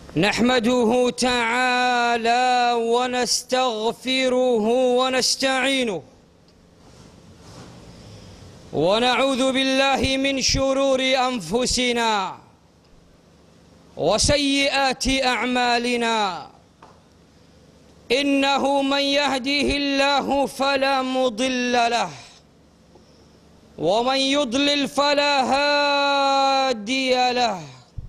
نحمده تعالى ونستغفره ونستعينه ونعوذ بالله من شرور انفسنا وسيئات اعمالنا انه من يهده الله فلا مضل له ومن يضلل فلا هادي له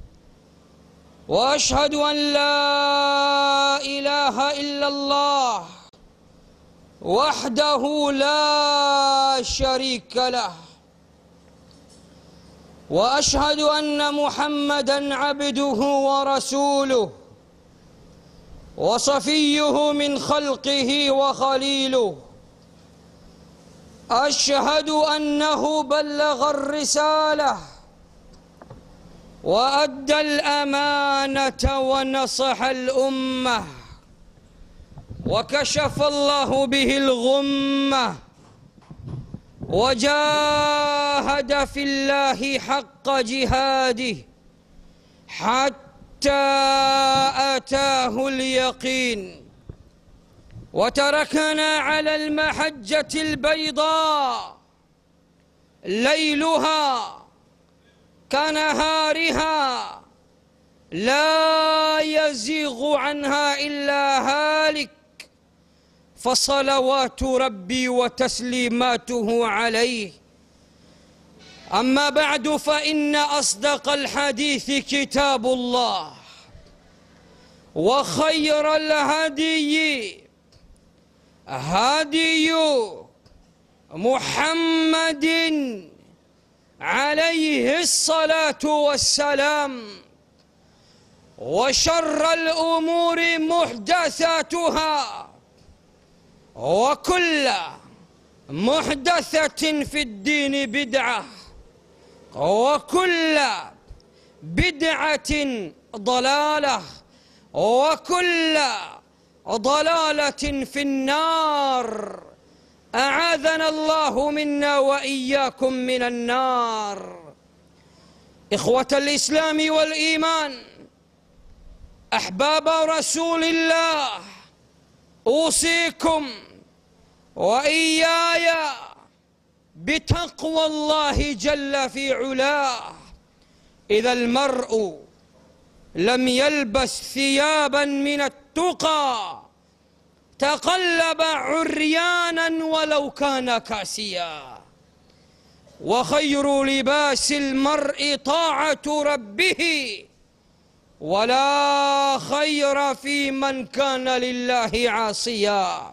واشهد ان لا اله الا الله وحده لا شريك له واشهد ان محمدا عبده ورسوله وصفيه من خلقه وخليله اشهد انه بلغ الرساله وادى الامانه ونصح الامه وكشف الله به الغمه وجاهد في الله حق جهاده حتى اتاه اليقين وتركنا على المحجه البيضاء ليلها كنهارها لا يزيغ عنها الا هالك فصلوات ربي وتسليماته عليه اما بعد فان اصدق الحديث كتاب الله وخير الهدي هدي محمد عليه الصلاه والسلام وشر الامور محدثاتها وكل محدثه في الدين بدعه وكل بدعه ضلاله وكل ضلاله في النار اعاذنا الله منا واياكم من النار اخوه الاسلام والايمان احباب رسول الله اوصيكم واياي بتقوى الله جل في علاه اذا المرء لم يلبس ثيابا من التقى تقلب عريانا ولو كان كاسيا وخير لباس المرء طاعه ربه ولا خير في من كان lillahi asiya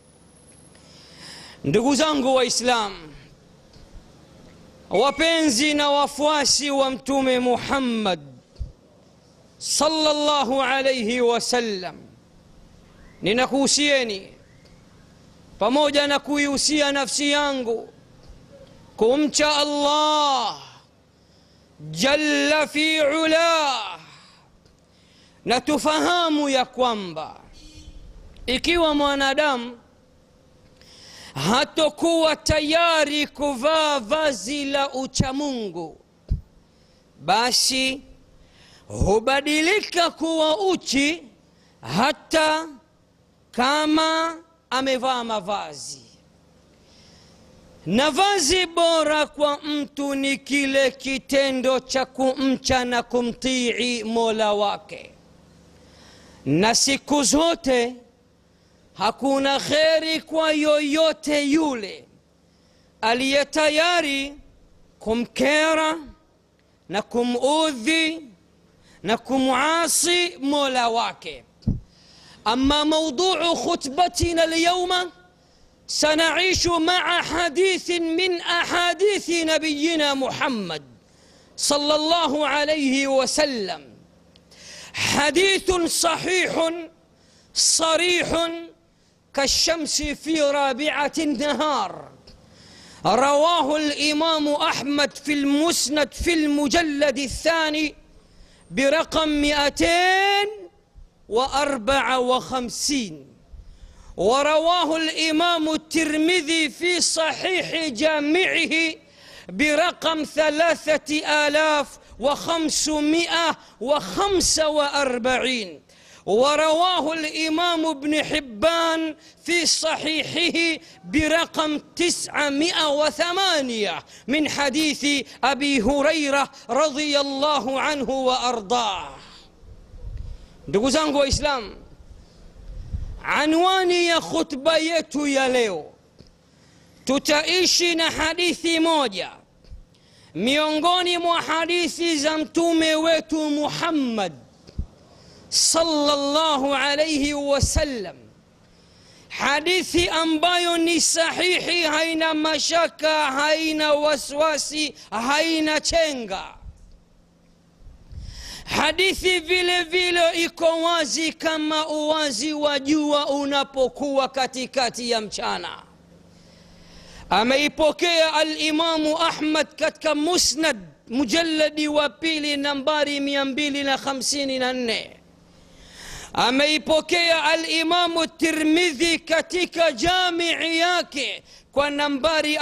ndugu zangu waislam wapenzi na wafuasi wa mtume muhammad sallallahu alaihi wasallam ninakuhusieni pamoja na kuihusia nafsi yangu kumcha allah jalla fi ulah na tufahamu ya kwamba ikiwa mwanadamu hatokuwa tayari kuvaa vazi la uchamungu basi hubadilika kuwa uchi hata kama amevaa mavazi na vazi bora kwa mtu ni kile kitendo cha kumcha na kumtii mola wake na siku zote hakuna kheri kwa yoyote yule aliye tayari kumkera na kumudhi na kumasi mola wake ama mauduu khutbatina lyauma سنعيش مع حديث من احاديث نبينا محمد صلى الله عليه وسلم حديث صحيح صريح كالشمس في رابعه النهار رواه الامام احمد في المسند في المجلد الثاني برقم مئتين واربعه وخمسين ورواه الامام الترمذي في صحيح جامعه برقم ثلاثه الاف وخمسمائة وخمسة وأربعين ورواه الإمام ابن حبان في صحيحه برقم تسعمائة وثمانية من حديث أبي هريرة رضي الله عنه وأرضاه ndugu zangu waislamu anwani ya khutba yetu ya leo tutaishi na hadithi moja miongoni mwa hadithi za mtume wetu muhammad sallallahu alaihi wasallam hadithi ambayo ni sahihi haina mashaka haina waswasi haina chenga hadithi vile vile iko wazi kama uwazi wa jua unapokuwa katikati ya mchana ameipokea alimamu ahmad katika musnad mujaladi wa pili nambari 254 ameipokea alimamu tirmidhi katika jamii yake kwa nambari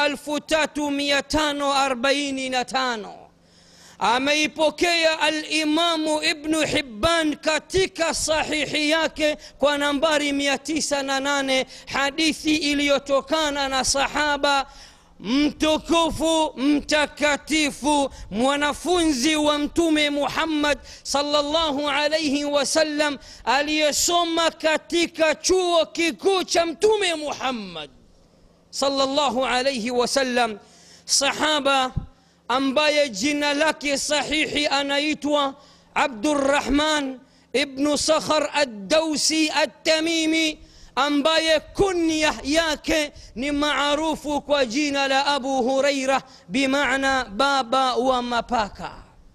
3545 ameipokea alimamu ibnu hibban katika sahihi yake kwa nambari 98 hadithi iliyotokana na sahaba mtukufu mtakatifu mwanafunzi wa mtume muhammad salllahu alaihi wasallam aliyesoma katika chuo kikuu cha mtume muhammad salllahu alaihi wasallam sahaba ambaye jina lake sahihi anaitwa abdurrahman ibnu sakhar addausi attamimi ambaye kunya yake ni maarufu kwa jina la abu huraira bimaana baba wa mapaka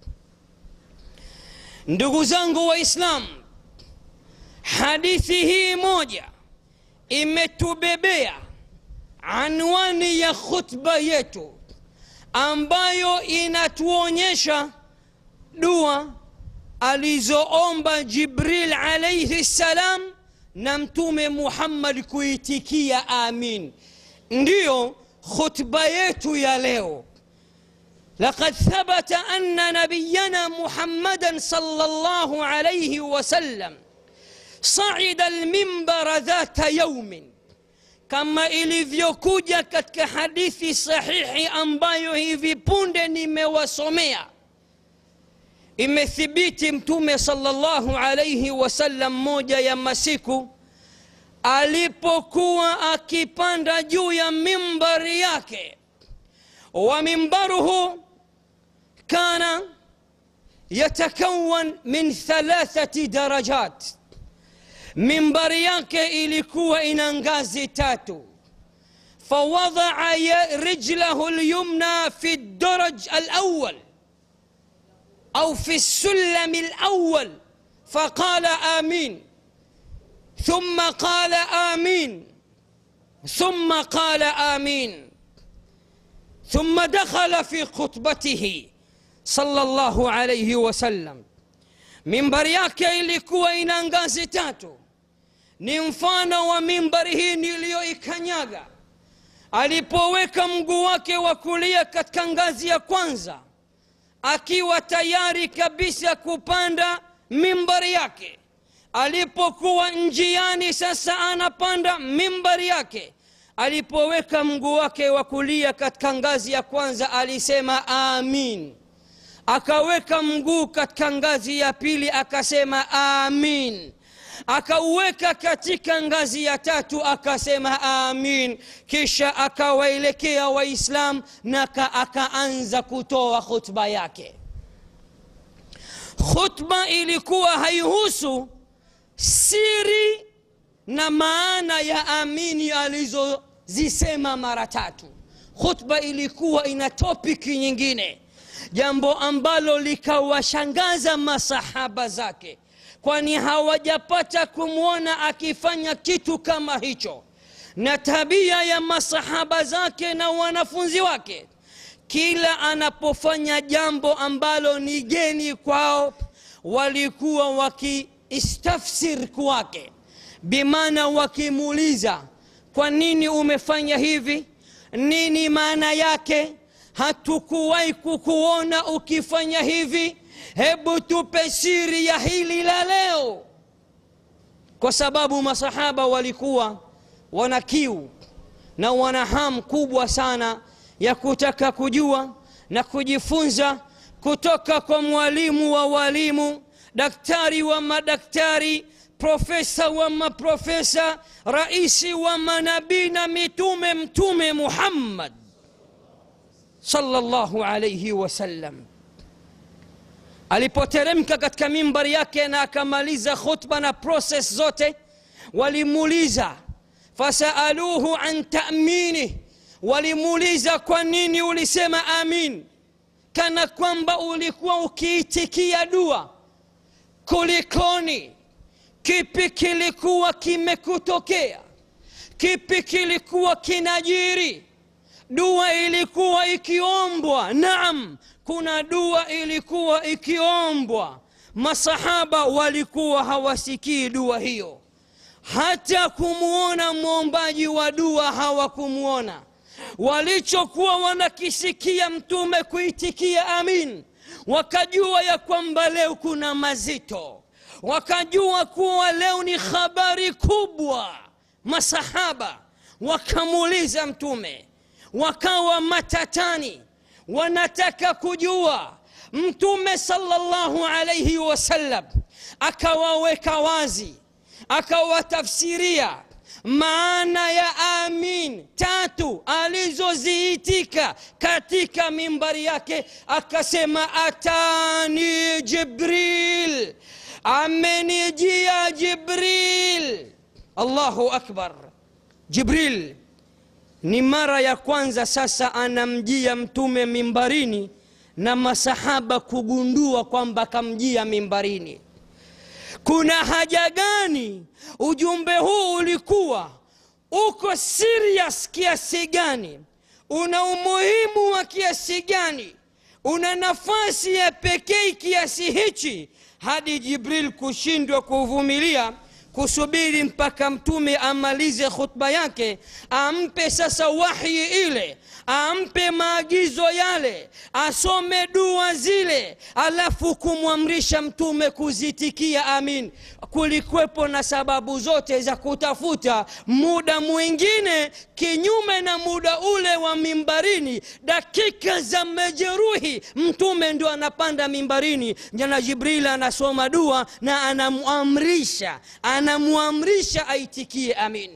ndugu zangu waislam hadithi hii moja imetubebea anwani ya khutba yetu ambayo inatuonyesha dua alizoomba jibril alaihi ssalam na mtume muhammad kuitikia amin ndiyo khutba yetu ya leo لقد ثبت أن نبينا محمدا صلى الله عليه وسلم صعد المنبر ذات يوم kama ilivyokuja katika hadithi sahihi ambayo hivi punde nimewasomea imethibiti mtume salllahu alaihi wasallam moja ya masiku alipokuwa akipanda juu ya mimbari yake wa mimbaruhu kana yatakawan min thalathati darajat mimbari yake ilikuwa ina ngazi tatu فوضع رجله اليمنى في الدرج الاول او في السلم الاول فقال امين ثم قال امين ثم قال امين ثم دخل في خطبته صلى الله عليه وسلم mimbari yake ilikuwa ina ngazi tatu ni mfano wa mimbari hii niliyoikanyaga alipoweka mguu wake wa kulia katika ngazi ya kwanza akiwa tayari kabisa kupanda mimbari yake alipokuwa njiani sasa anapanda mimbari yake alipoweka mguu wake wa kulia katika ngazi ya kwanza alisema amin akaweka mguu katika ngazi ya pili akasema amin akauweka katika ngazi ya tatu akasema amin kisha akawaelekea waislam na akaanza kutoa khutba yake khutba ilikuwa haihusu siri na maana ya amini alizozisema mara tatu khutba ilikuwa ina topiki nyingine jambo ambalo likawashangaza masahaba zake kwani hawajapata kumwona akifanya kitu kama hicho na tabia ya masahaba zake na wanafunzi wake kila anapofanya jambo ambalo ni geni kwao walikuwa wakiistafsir kwake bimaana wakimuuliza kwa nini umefanya hivi nini maana yake hatukuwahi kukuona ukifanya hivi hebu tupe siri ya hili la leo kwa sababu masahaba walikuwa wana kiu na wana hamu kubwa sana ya kutaka kujua na kujifunza kutoka kwa mwalimu wa walimu daktari wa madaktari profesa wa maprofesa raisi wa manabii na mitume mtume muhammad sallallahu alaihi wasallam alipoteremka katika mimbari yake na akamaliza khutba na proses zote walimuuliza fasaaluhu an taminih walimuuliza kwa nini ulisema amin kana kwamba ulikuwa ukiitikia dua kulikoni kipi kilikuwa kimekutokea kipi kilikuwa kinajiri dua ilikuwa ikiombwa naam kuna dua ilikuwa ikiombwa masahaba walikuwa hawasikii dua hiyo hata kumwona mwombaji wa dua hawakumwona walichokuwa wanakisikia mtume kuitikia amin wakajua ya kwamba leo kuna mazito wakajua kuwa leo ni habari kubwa masahaba wakamuuliza mtume wakawa matatani wanataka kujua mtume salllahu alaihi wasallam akawaweka wazi akawatafsiria maana ya amin tatu alizoziitika katika mimbari yake akasema atani jibril amenijia jibril allahu akbar jibril ni mara ya kwanza sasa anamjia mtume mimbarini na masahaba kugundua kwamba kamjia mimbarini kuna haja gani ujumbe huu ulikuwa uko serious kiasi gani una umuhimu wa kiasi gani una nafasi ya pekee kiasi hichi hadi jibril kushindwa kuvumilia kusubiri mpaka mtume amalize khutba yake ampe sasa wahyi ile ampe maagizo yale asome dua zile alafu kumwamrisha mtume kuzitikia amin kulikwepo na sababu zote za kutafuta muda mwingine kinyume na muda ule wa mimbarini dakika za majeruhi mtume ndio anapanda mimbarini jana jibril anasoma dua na anamwamrisha anamwamrisha aitikie amin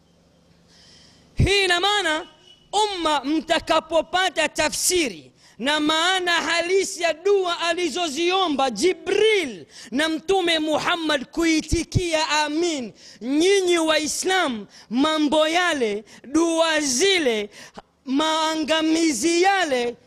hii ina maana umma mtakapopata tafsiri na maana halisi ya dua alizoziomba jibril na mtume muhammad kuitikia amin nyinyi waislam mambo yale dua zile maangamizi yale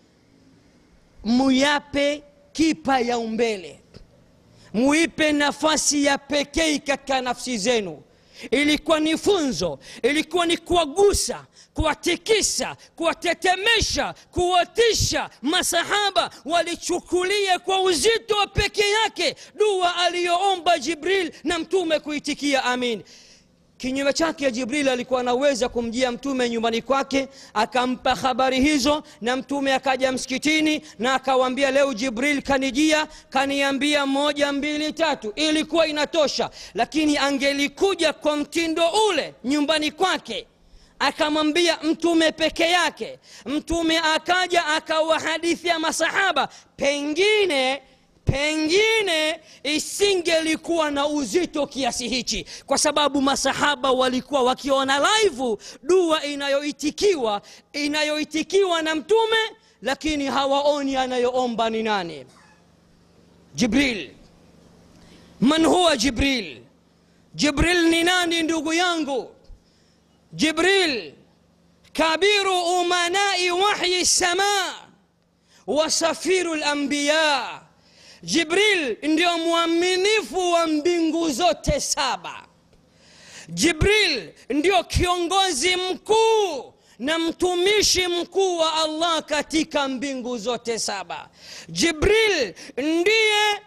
muyape kipa ya umbele muipe nafasi ya pekee katika nafsi zenu ilikuwa ni funzo ilikuwa ni kuwagusa kuwatikisa kuwatetemesha kuwatisha masahaba walichukulia kwa uzito wa peke yake dua aliyoomba jibril na mtume kuitikia amin kinyume chake jibril alikuwa anaweza kumjia mtume nyumbani kwake akampa habari hizo na mtume akaja msikitini na akawambia leo jibril kanijia kaniambia moja mbili tatu ilikuwa inatosha lakini angelikuja kwa mtindo ule nyumbani kwake akamwambia mtume peke yake mtume akaja akawahadithia masahaba pengine pengine isingelikuwa na uzito kiasi hichi kwa sababu masahaba walikuwa wakiona laivu dua inayoitikiwa inayoitikiwa na mtume lakini hawaoni anayoomba ni nani jibril man huwa jibril jibril ni nani ndugu yangu jibril kabiru umanai wahyi samaa wasafiru lambiya jibril ndio mwaminifu wa mbingu zote saba jibril ndio kiongozi mkuu na mtumishi mkuu wa allah katika mbingu zote saba jibril ndiye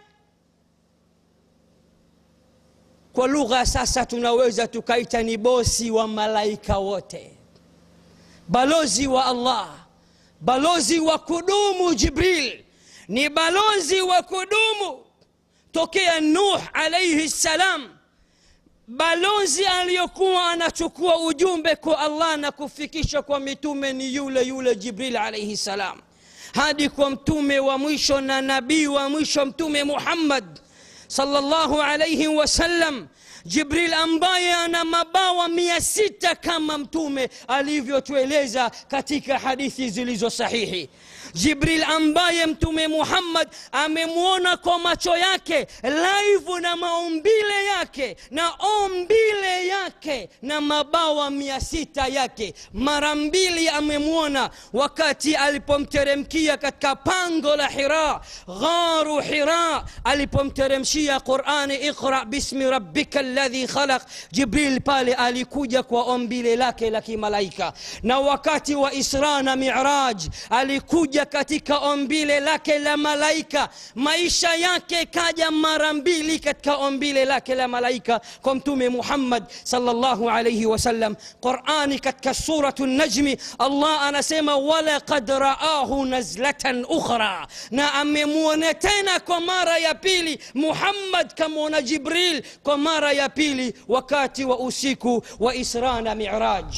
kwa lugha sasa tunaweza tukaita ni bosi wa malaika wote balozi wa allah balozi wa kudumu jibril ni balozi wa kudumu tokea nuh alaihi ssalam balozi aliyokuwa anachukua ujumbe kwa allah na kufikisha kwa mitume ni yule yule jibril alaihi ssalam hadi kwa mtume wa mwisho na nabii wa mwisho mtume muhammad salllahu alaihi wasallam jibril ambaye ana mabawa mia sita kama mtume alivyotueleza katika hadithi zilizo sahihi jibril ambaye mtume muhammad amemwona kwa macho yake laivu na maumbile yake na ombile yake na mabawa mia sita yake mara mbili amemwona wakati alipomteremkia katika pango la hira gharu hira alipomteremshia qurani iqra bismi rabbika ladhi khalaq jibril pale alikuja kwa ombile lake la kimalaika na wakati wa isra na miraj alikuja katika ombile lake la malaika maisha yake kaja mara mbili katika ombile lake la malaika kwa mtume muhammad salllahu alaihi wasallam qurani katika suratu najmi allah anasema walaqad raahu nazlatan ukhra na amemwona tena kwa mara ya pili muhammad kamwona jibril kwa mara ya pili wakati wa usiku wa isra na miraj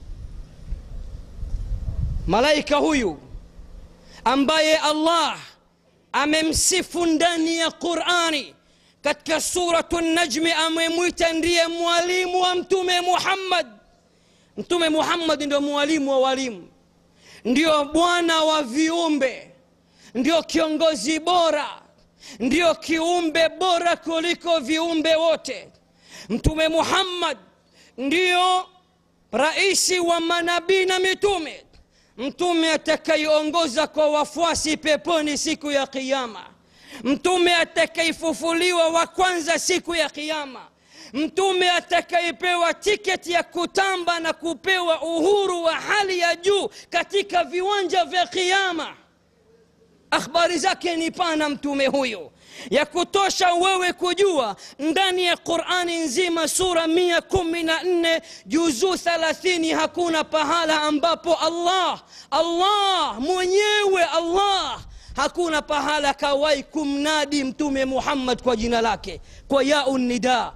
malaika huyu ambaye allah amemsifu ndani ya qurani katika suratu najmi amemwita ndiye mwalimu wa mtume muhammad mtume muhammad ndio mwalimu wa walimu ndio bwana wa viumbe ndio kiongozi bora ndio kiumbe bora kuliko viumbe wote mtume muhammad ndio raisi wa manabii na mitume mtume atakayeongoza kwa wafuasi peponi siku ya kiama mtume atakayefufuliwa wa kwanza siku ya kiama mtume atakayepewa tiketi ya kutamba na kupewa uhuru wa hali ya juu katika viwanja vya kiama akhbari zake ni pana mtume huyo ya kutosha wewe kujua ndani ya qurani nzima sura mia kumi na nne juzuu thalathini hakuna pahala ambapo allah allah mwenyewe allah hakuna pahala kawai kumnadi mtume muhammad kwa jina lake kwa yau nida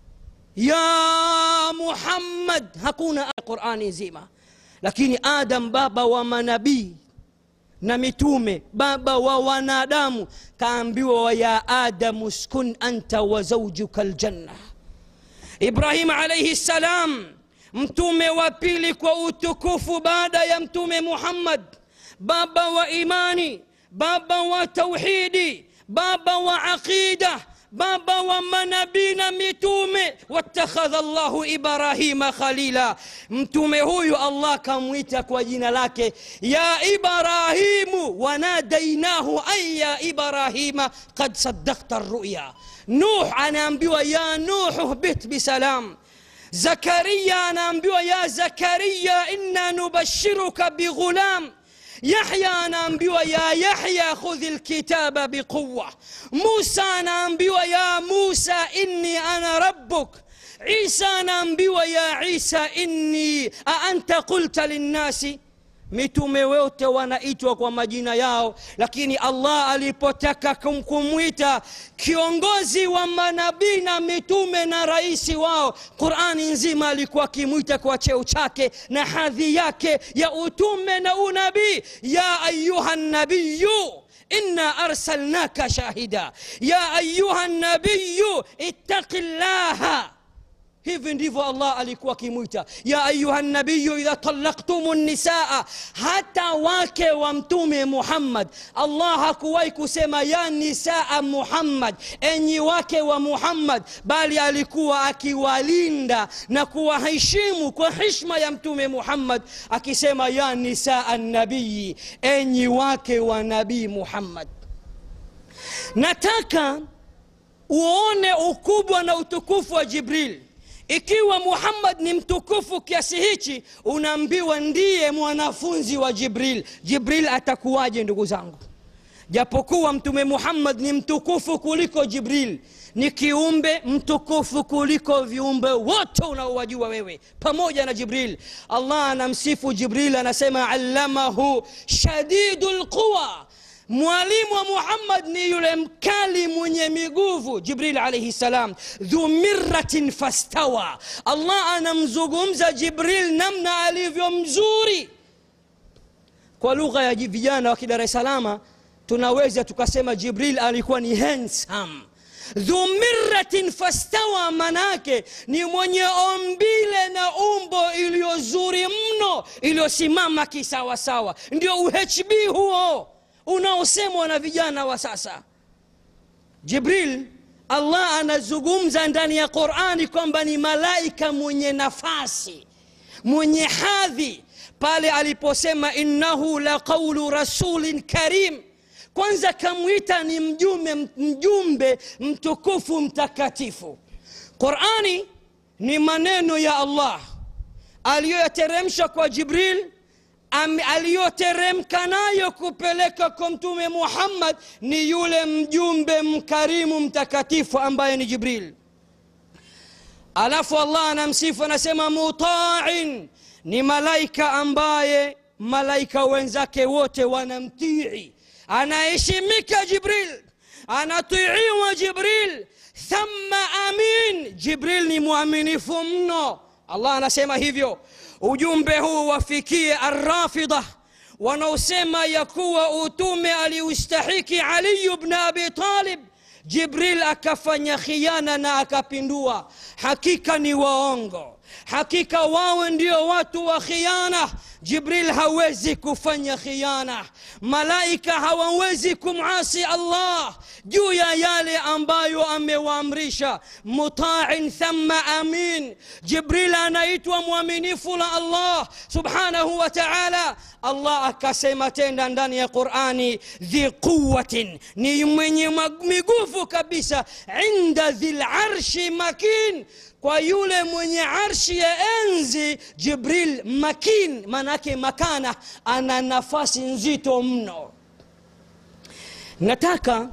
ya muhammad hakuna qurani nzima lakini adam baba wa manabii na mitume baba wa wanadamu kaambiwa ya adamu skun anta wa zaujuka ljanna ibrahim alaihi ssalam mtume wa pili kwa utukufu baada ya mtume muhammad baba wa imani baba wa tauhidi baba wa aqida baba wa manabii na mitume watakhadha llahu ibrahima khalila mtume huyu allah kamwita kwa jina lake ya ibrahimu wanadainahu an ya ibrahima qad saddakta ruya nuh anaambiwa ya nuhu hbit bisalam zakaria anaambiwa ya zakaria inna nubashiruka bighulam yahya anaambiwa ya yahya khudhi lkitaba biquwa musa anaambiwa ya musa inni ana rabbuk isa anaambiwa ya isa inni aanta qulta linnasi mitume wote wanaitwa kwa majina yao lakini allah alipotaka kumwita kiongozi wa manabii na mitume na raisi wao qurani nzima alikuwa akimwita kwa cheo chake na hadhi yake ya utume na unabii ya ayuha nabiyu انا ارسلناك شاهدا يا ايها النبي اتق الله hivi ndivyo allah alikuwa akimwita ya ayuha nabiyu idha talaktum nisaa hata wake wa mtume muhammad allah hakuwahi kusema ya nisaa muhammad enyi wake wa muhammad bali alikuwa akiwalinda na kuwaheshimu kwa hishma ya mtume muhammad akisema ya nisaa nabiyi enyi wake wa nabii muhammad nataka uone ukubwa na utukufu wa jibril ikiwa muhammad ni mtukufu kiasi hichi unaambiwa ndiye mwanafunzi wa jibril jibril atakuwaje ndugu zangu japokuwa mtume muhammad ni mtukufu kuliko jibril ni kiumbe mtukufu kuliko viumbe wote unaowajua wewe pamoja na jibril allah anamsifu jibril anasema allamahu shadidu lquwa mwalimu wa muhammad ni yule mkali mwenye miguvu jibril alaihi salam dhu miratin fastawa allah anamzungumza jibril namna alivyo mzuri kwa lugha ya vijana wa kidar es salama tunaweza tukasema jibril alikuwa ni handsome dhu miratin fastawa manake ni mwenye ombile na umbo iliyozuri mno iliyosimama kisawasawa ndio uhb huo unaosemwa na vijana wa sasa jibril allah anazungumza ndani ya qurani kwamba ni malaika mwenye nafasi mwenye hadhi pale aliposema innahu la qaulu rasulin karim kwanza kamwita ni mjumbe, mjumbe mtukufu mtakatifu qurani ni maneno ya allah aliyoyateremsha kwa jibril aliyoteremka nayo kupeleka kwa mtume muhammad ni yule mjumbe mkarimu mtakatifu ambaye ni jibril alafu allah anamsifu anasema mutain ni malaika ambaye malaika wenzake wote wanamtii anaheshimika jibril anatiiwa jibril thumma amin jibril ni mwaminifu mno allah anasema hivyo ujumbe huu wafikie arrafida wanaosema ya kuwa utume aliustahiki aliyu bn abi talib jibril akafanya khiana na akapindua hakika ni waongo hakika wawe ndio watu wa khiana jibril hawezi kufanya khiana malaika hawawezi kumasi allah juu ya yale ambayo amewaamrisha mutain thumma amin jibril anaitwa mwaminifu la allah subhanahu wa taala allah akasema tena ndani ya qurani dhi quwatin ni mwenye miguvu kabisa inda dhi larshi makin kwa yule mwenye arshi ya enzi jibril makin manake makana ana nafasi nzito mno nataka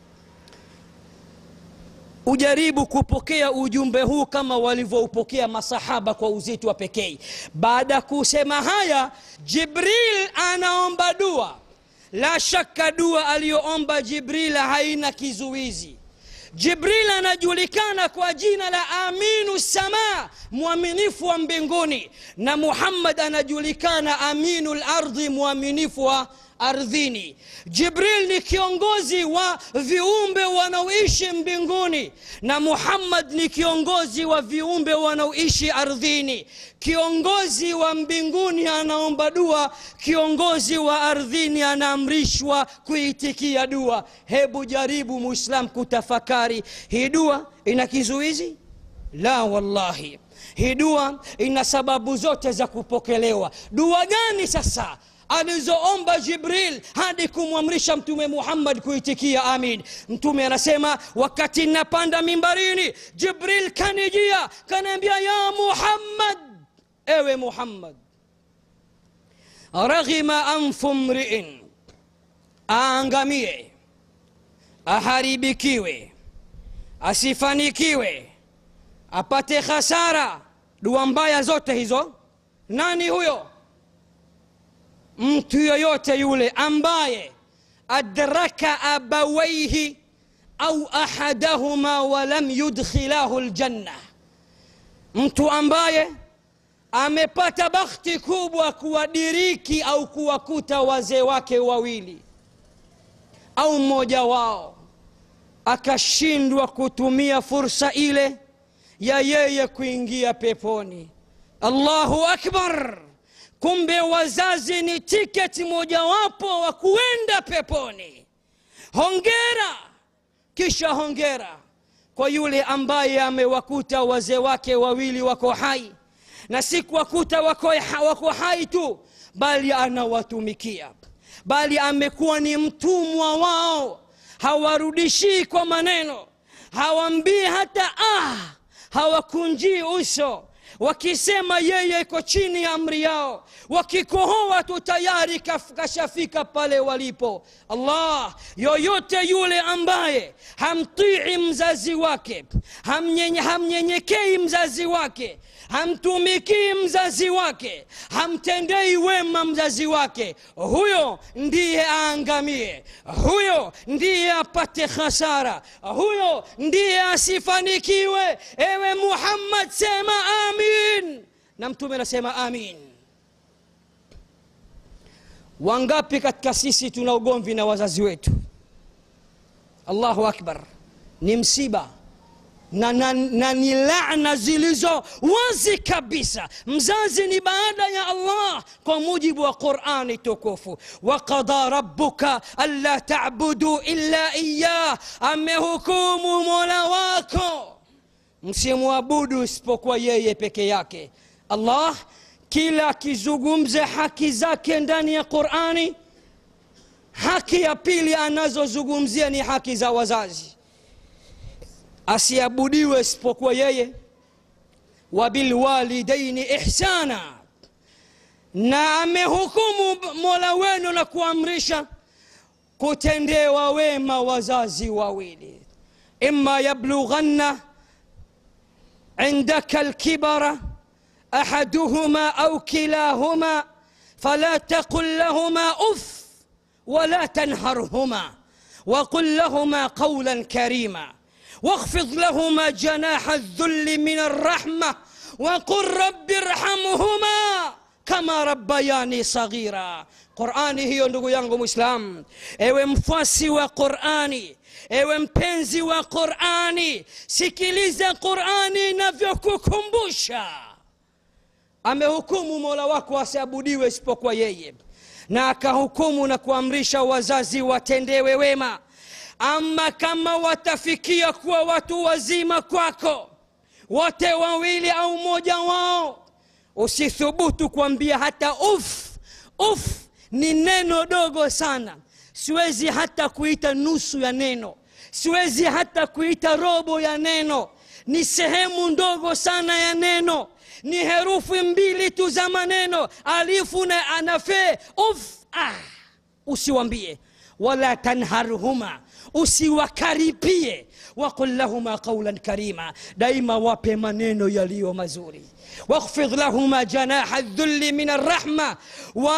ujaribu kupokea ujumbe huu kama walivyoupokea masahaba kwa uzito wa pekee baada ya kusema haya jibril anaomba dua la shaka dua aliyoomba jibril haina kizuizi jibril anajulikana kwa jina la aminu sama mwaminifu wa mbinguni na muhammad anajulikana aminu lardhi mwaminifu wa ardhini jibril ni kiongozi wa viumbe wanaoishi mbinguni na muhammad ni kiongozi wa viumbe wanaoishi ardhini kiongozi wa mbinguni anaomba dua kiongozi wa ardhini anaamrishwa kuitikia dua hebu jaribu muislam kutafakari hii dua ina kizuizi la wallahi hii dua ina sababu zote za kupokelewa dua gani sasa alizoomba jibril hadi kumwamrisha mtume muhammad kuitikia amin mtume anasema wakati napanda mimbarini jibril kanijia kanaambia ya muhammad ewe muhammad raghima anfu mriin aangamie aharibikiwe asifanikiwe apate khasara dua mbaya zote hizo nani huyo mtu yoyote yule ambaye adraka abawaihi au ahadahuma walam yudkhilahu ljanna mtu ambaye amepata bakhti kubwa kuwadiriki au kuwakuta wazee wake wawili au mmoja wao akashindwa kutumia fursa ile ya yeye kuingia peponi allahu akbar kumbe wazazi ni tiketi mojawapo wa kuenda peponi hongera kisha hongera kwa yule ambaye amewakuta wazee wake wawili wako hai na si kuwakuta wako, wako hai tu bali anawatumikia bali amekuwa ni mtumwa wao hawarudishii kwa maneno hawambii hata ah hawakunjii uso wakisema yeye iko chini ya amri yao wakikohoa tu tayari kaf- kashafika pale walipo allah yoyote yule ambaye hamtii mzazi wake hamnyenye- hamnyenyekei mzazi wake hamtumikii mzazi wake hamtendei wema mzazi wake huyo ndiye aangamie huyo ndiye apate hasara huyo ndiye asifanikiwe ewe muhammad sema amin na mtume anasema amin wangapi katika sisi tuna ugomvi na wazazi wetu allahu akbar ni msiba na, na, na ni laana zilizo wazi kabisa mzazi ni baada ya allah kwa mujibu wa qurani tukufu waqada rabuka anla tabudu illa iyah amehukumu mola wako msimwabudu isipokuwa yeye peke yake allah kila akizungumza haki zake ndani ya qurani haki ya pili anazozungumzia ni haki za wazazi asiabudiwe isipokuwa yeye wabilwalidaini ihsana na amehukumu mola wenu na kuamrisha kutendewa wema wazazi wawili ima yablughanna عندك الكبر احدهما او كلاهما فلا تقل لهما اف ولا تنهرهما وقل لهما قولا كريما واخفض لهما جناح الذل من الرحمه وقل رب ارحمهما kama rabbayani saghira qurani hiyo ndugu yangu mwislam ewe mfuasi wa qurani ewe mpenzi wa qurani sikiliza qurani inavyokukumbusha amehukumu mola wako asiabudiwe isipokuwa yeye na akahukumu na kuamrisha wazazi watendewe wema ama kama watafikia kuwa watu wazima kwako wote wawili au mmoja wao usithubutu kuambia hata uf uf ni neno dogo sana siwezi hata kuita nusu ya neno siwezi hata kuita robo ya neno ni sehemu ndogo sana ya neno ni herufi mbili tu za maneno alifu na anafe uf ah. usiwambie wala tanharhuma usiwakaripie waqul lahuma qaulan karima daima wape maneno yaliyo mazuri واخفض لهما جناح الذل من الرحمة و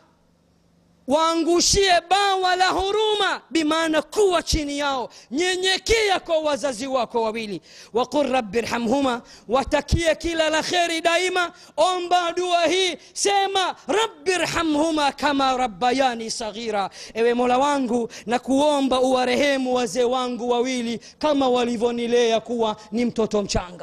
waangushie bawa la huruma bimaana kuwa chini yao nyenyekea kwa wazazi wako wawili waqul rabbi rhamhuma watakie kila la kheri daima omba dua hii sema rabbi rhamhuma kama rabbayani saghira ewe mola wangu na kuomba uwarehemu wazee wangu wawili kama walivyonilea kuwa ni mtoto mchanga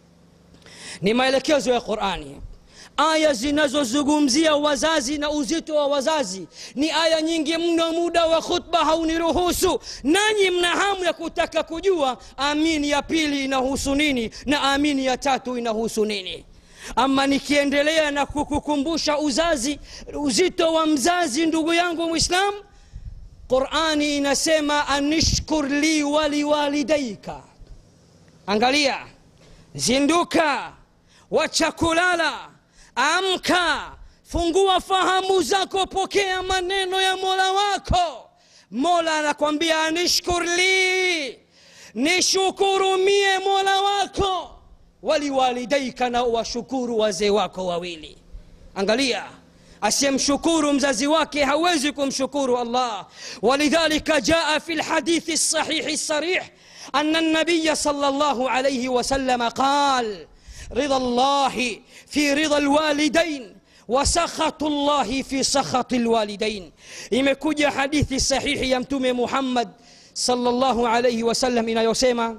ni maelekezo ya qurani aya zinazozungumzia wazazi na uzito wa wazazi ni aya nyingi mno muda wa khutba hauniruhusu nanyi mna hamu ya kutaka kujua amini ya pili inahusu nini na amini ya tatu inahusu nini ama nikiendelea na kukukumbusha uzazi uzito wa mzazi ndugu yangu mwislam qurani inasema anishkur li waliwalidaika angalia zinduka wacha kulala amka fungua fahamu zako pokea maneno ya mola wako mola anakwambia anishkur li nishukurumie mola wako waliwalidaika na washukuru wazee wako wawili angalia asiyemshukuru mzazi wake hawezi kumshukuru allah walidhalika jaa fi lhadithi lsahihi lsarih أن النبي صلى الله عليه وسلم قال رضا الله في رضا الوالدين وسخط الله في سخط الوالدين imekuja hadithi sahihi ya mtume muhammad salllahu alaihi wasallam inayosema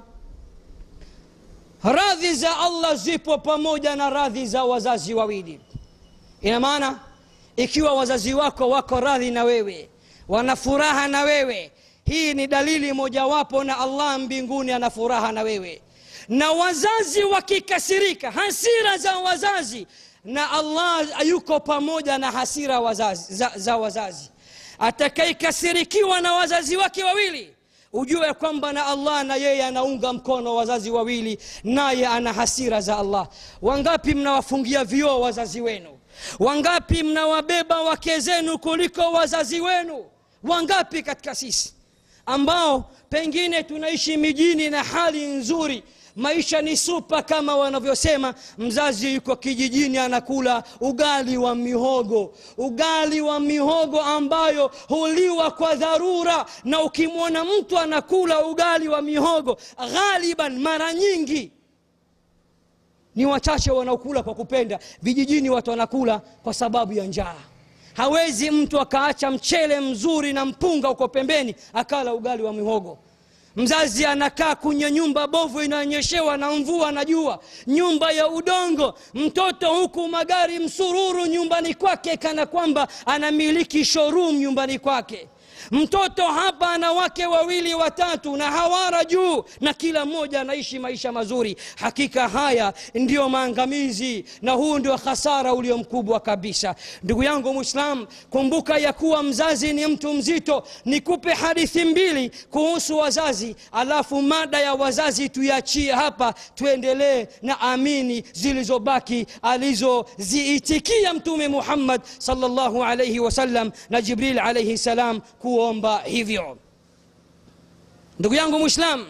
radhi za allah zipo pamoja na radhi za wazazi wawili ina maana ikiwa wazazi wako wako radhi na wewe wana furaha na wewe hii ni dalili mojawapo na allah mbinguni ana furaha na wewe na wazazi wakikasirika hasira za wazazi na allah yuko pamoja na hasira wazazi, za, za wazazi atakayekasirikiwa na wazazi wake wawili ujue kwamba na allah na yeye anaunga mkono wazazi wawili naye ana hasira za allah wangapi mnawafungia vioo wazazi wenu wangapi mnawabeba wake zenu kuliko wazazi wenu wangapi katika sisi ambao pengine tunaishi mijini na hali nzuri maisha ni supa kama wanavyosema mzazi yuko kijijini anakula ugali wa mihogo ugali wa mihogo ambayo huliwa kwa dharura na ukimwona mtu anakula ugali wa mihogo ghaliban mara nyingi ni wachache wanaokula kwa kupenda vijijini watu wanakula kwa sababu ya njaa hawezi mtu akaacha mchele mzuri na mpunga uko pembeni akala ugali wa mihogo mzazi anakaa kwenye nyumba bovu inaonyeshewa na mvua na jua nyumba ya udongo mtoto huku magari msururu nyumbani kwake kana kwamba anamiliki showroom nyumbani kwake mtoto hapa ana wake wawili watatu na hawara juu na kila mmoja anaishi maisha mazuri hakika haya ndiyo maangamizi na huu ndio hasara ulio mkubwa kabisa ndugu yangu mwislam kumbuka ya kuwa mzazi ni mtu mzito nikupe hadithi mbili kuhusu wazazi alafu mada ya wazazi tuiachie hapa tuendelee na amini zilizobaki alizoziitikia mtume muhammad salllahu alaihi wasallam na jibril alaihi salam kuomba hivyo ndugu yangu mwislam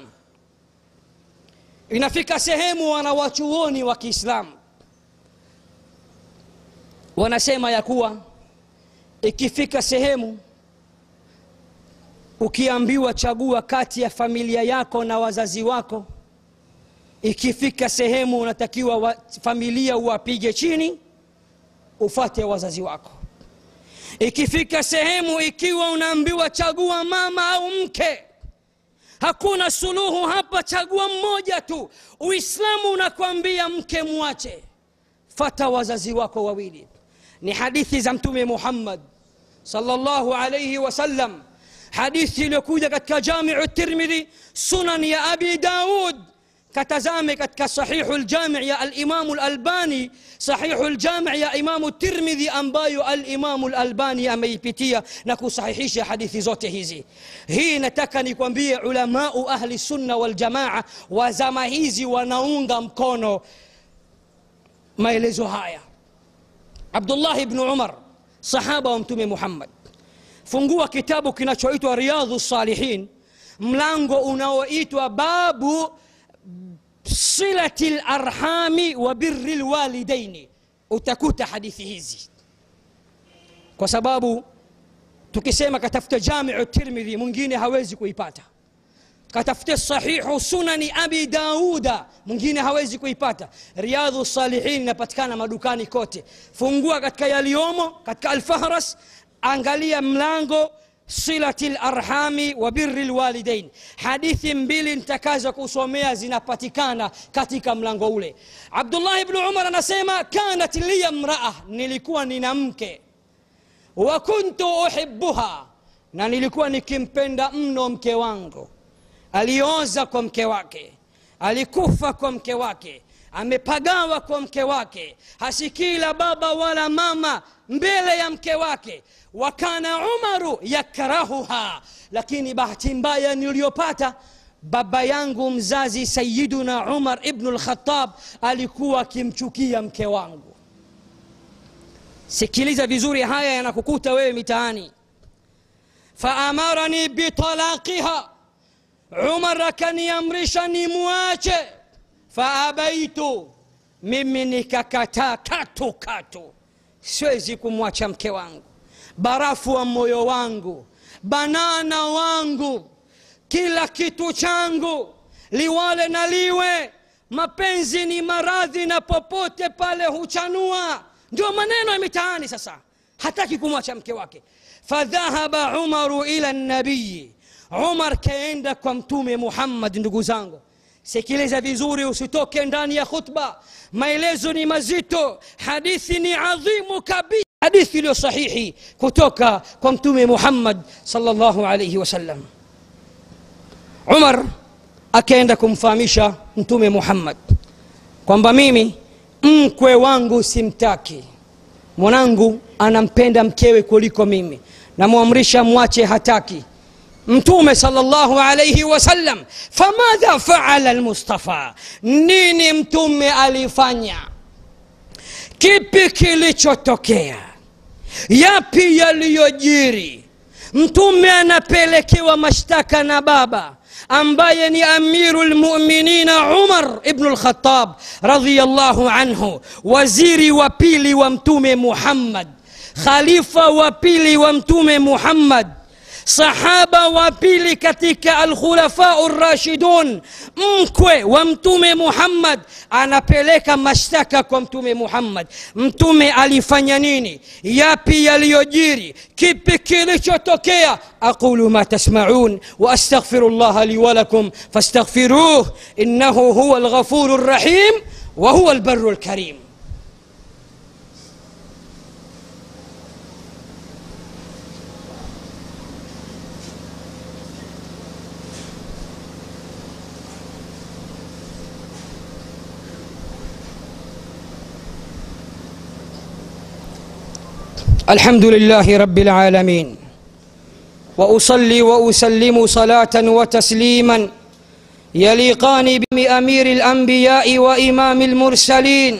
inafika sehemu wanawachuoni wa kiislamu wanasema ya kuwa ikifika sehemu ukiambiwa chagua kati ya familia yako na wazazi wako ikifika sehemu unatakiwa wa, familia uwapige chini ufate wazazi wako ikifika sehemu ikiwa unaambiwa chagua mama au mke hakuna suluhu hapa chagua mmoja tu uislamu unakwambia mke mwache fata wazazi wako wawili ni hadithi za mtume muhammad salllahu alaihi wasallam hadithi iliyokuja katika jamiu tirmidhi sunan ya abi daud katazame katika sahihu ljami ya alimamu lalbani sahihu ljami ya imamu tirmidhi ambayo alimamu lalbani ameipitia na kusahihisha hadithi zote hizi hii nataka nikwambie ulamau ahli sunna waljamaa wa zama hizi wanaunga mkono maelezo haya abdullah bnu umar sahaba wa mtume muhammad fungua kitabu kinachoitwa riyadhu salihin mlango unaoitwa babu silati larhami wa biri lwalidaini utakuta hadithi hizi kwa sababu tukisema katafuta jamiu tirmidhi mwingine hawezi kuipata katafute sahihu sunani abi dauda mwingine hawezi kuipata riadhu salihin inapatikana madukani kote fungua katika yaliyomo katika alfahras angalia mlango silati larhami wa biri lwalidain hadithi mbili nitakaza kusomea zinapatikana katika mlango ule abdullah bnu umar anasema kanat liya mraa nilikuwa nina mke wa kuntu uhibuha na nilikuwa nikimpenda mno mke wangu alioza kwa mke wake alikufa kwa mke wake amepagawa kwa mke wake hasikii la baba wala mama mbele ya mke wake wakana umaru yakrahuha lakini bahati mbaya niliyopata baba yangu mzazi sayiduna umar ibnu lkhatab alikuwa akimchukia mke wangu sikiliza vizuri haya yanakukuta wewe mitaani faamarani bitalaqiha umar akaniamrisha nimwache faabaitu mimi nikakataa katu katu siwezi kumwacha mke wangu barafu wa moyo wangu banana wangu kila kitu changu liwale na liwe mapenzi ni maradhi na popote pale huchanua ndio maneno ya mitaani sasa hataki kumwacha mke wake fadhahaba umaru ila nabiyi umar kaenda kwa mtume muhammad ndugu zangu sikiliza vizuri usitoke ndani ya khutba maelezo ni mazito hadithi ni adhimu kabisa hadithi iliyo sahihi kutoka kwa mtume muhammad salllahu alaihi wasallam umar akaenda kumfahamisha mtume muhammad kwamba mimi mkwe wangu simtaki mwanangu anampenda mkewe kuliko mimi namwamrisha mwache hataki mtume salllahu alaihi wasallam famadha faala lmustafa nini mtume alifanya kipi kilichotokea yapi yaliyojiri mtume anapelekewa mashtaka na baba ambaye ni amiru lmuminina umar ibnu lkhatab radiallahu anhu waziri wa pili wa mtume muhammad khalifa wa pili wa mtume muhammad sahaba wa pili katika alkhulafau rashidun mkwe wa mtume muhammad anapeleka mashtaka kwa mtume muhammad mtume alifanya nini yapi yaliyojiri kipi kilichotokea aqulu ma tasmaun waastaghfiru llaha li walakum fastaghfiruh innahu huwa alghafuru rrahim wa huwa albaru lkarim الحمد لله رب العالمين واصلي واسلم صلاه وتسليما يليقان بامير الانبياء وامام المرسلين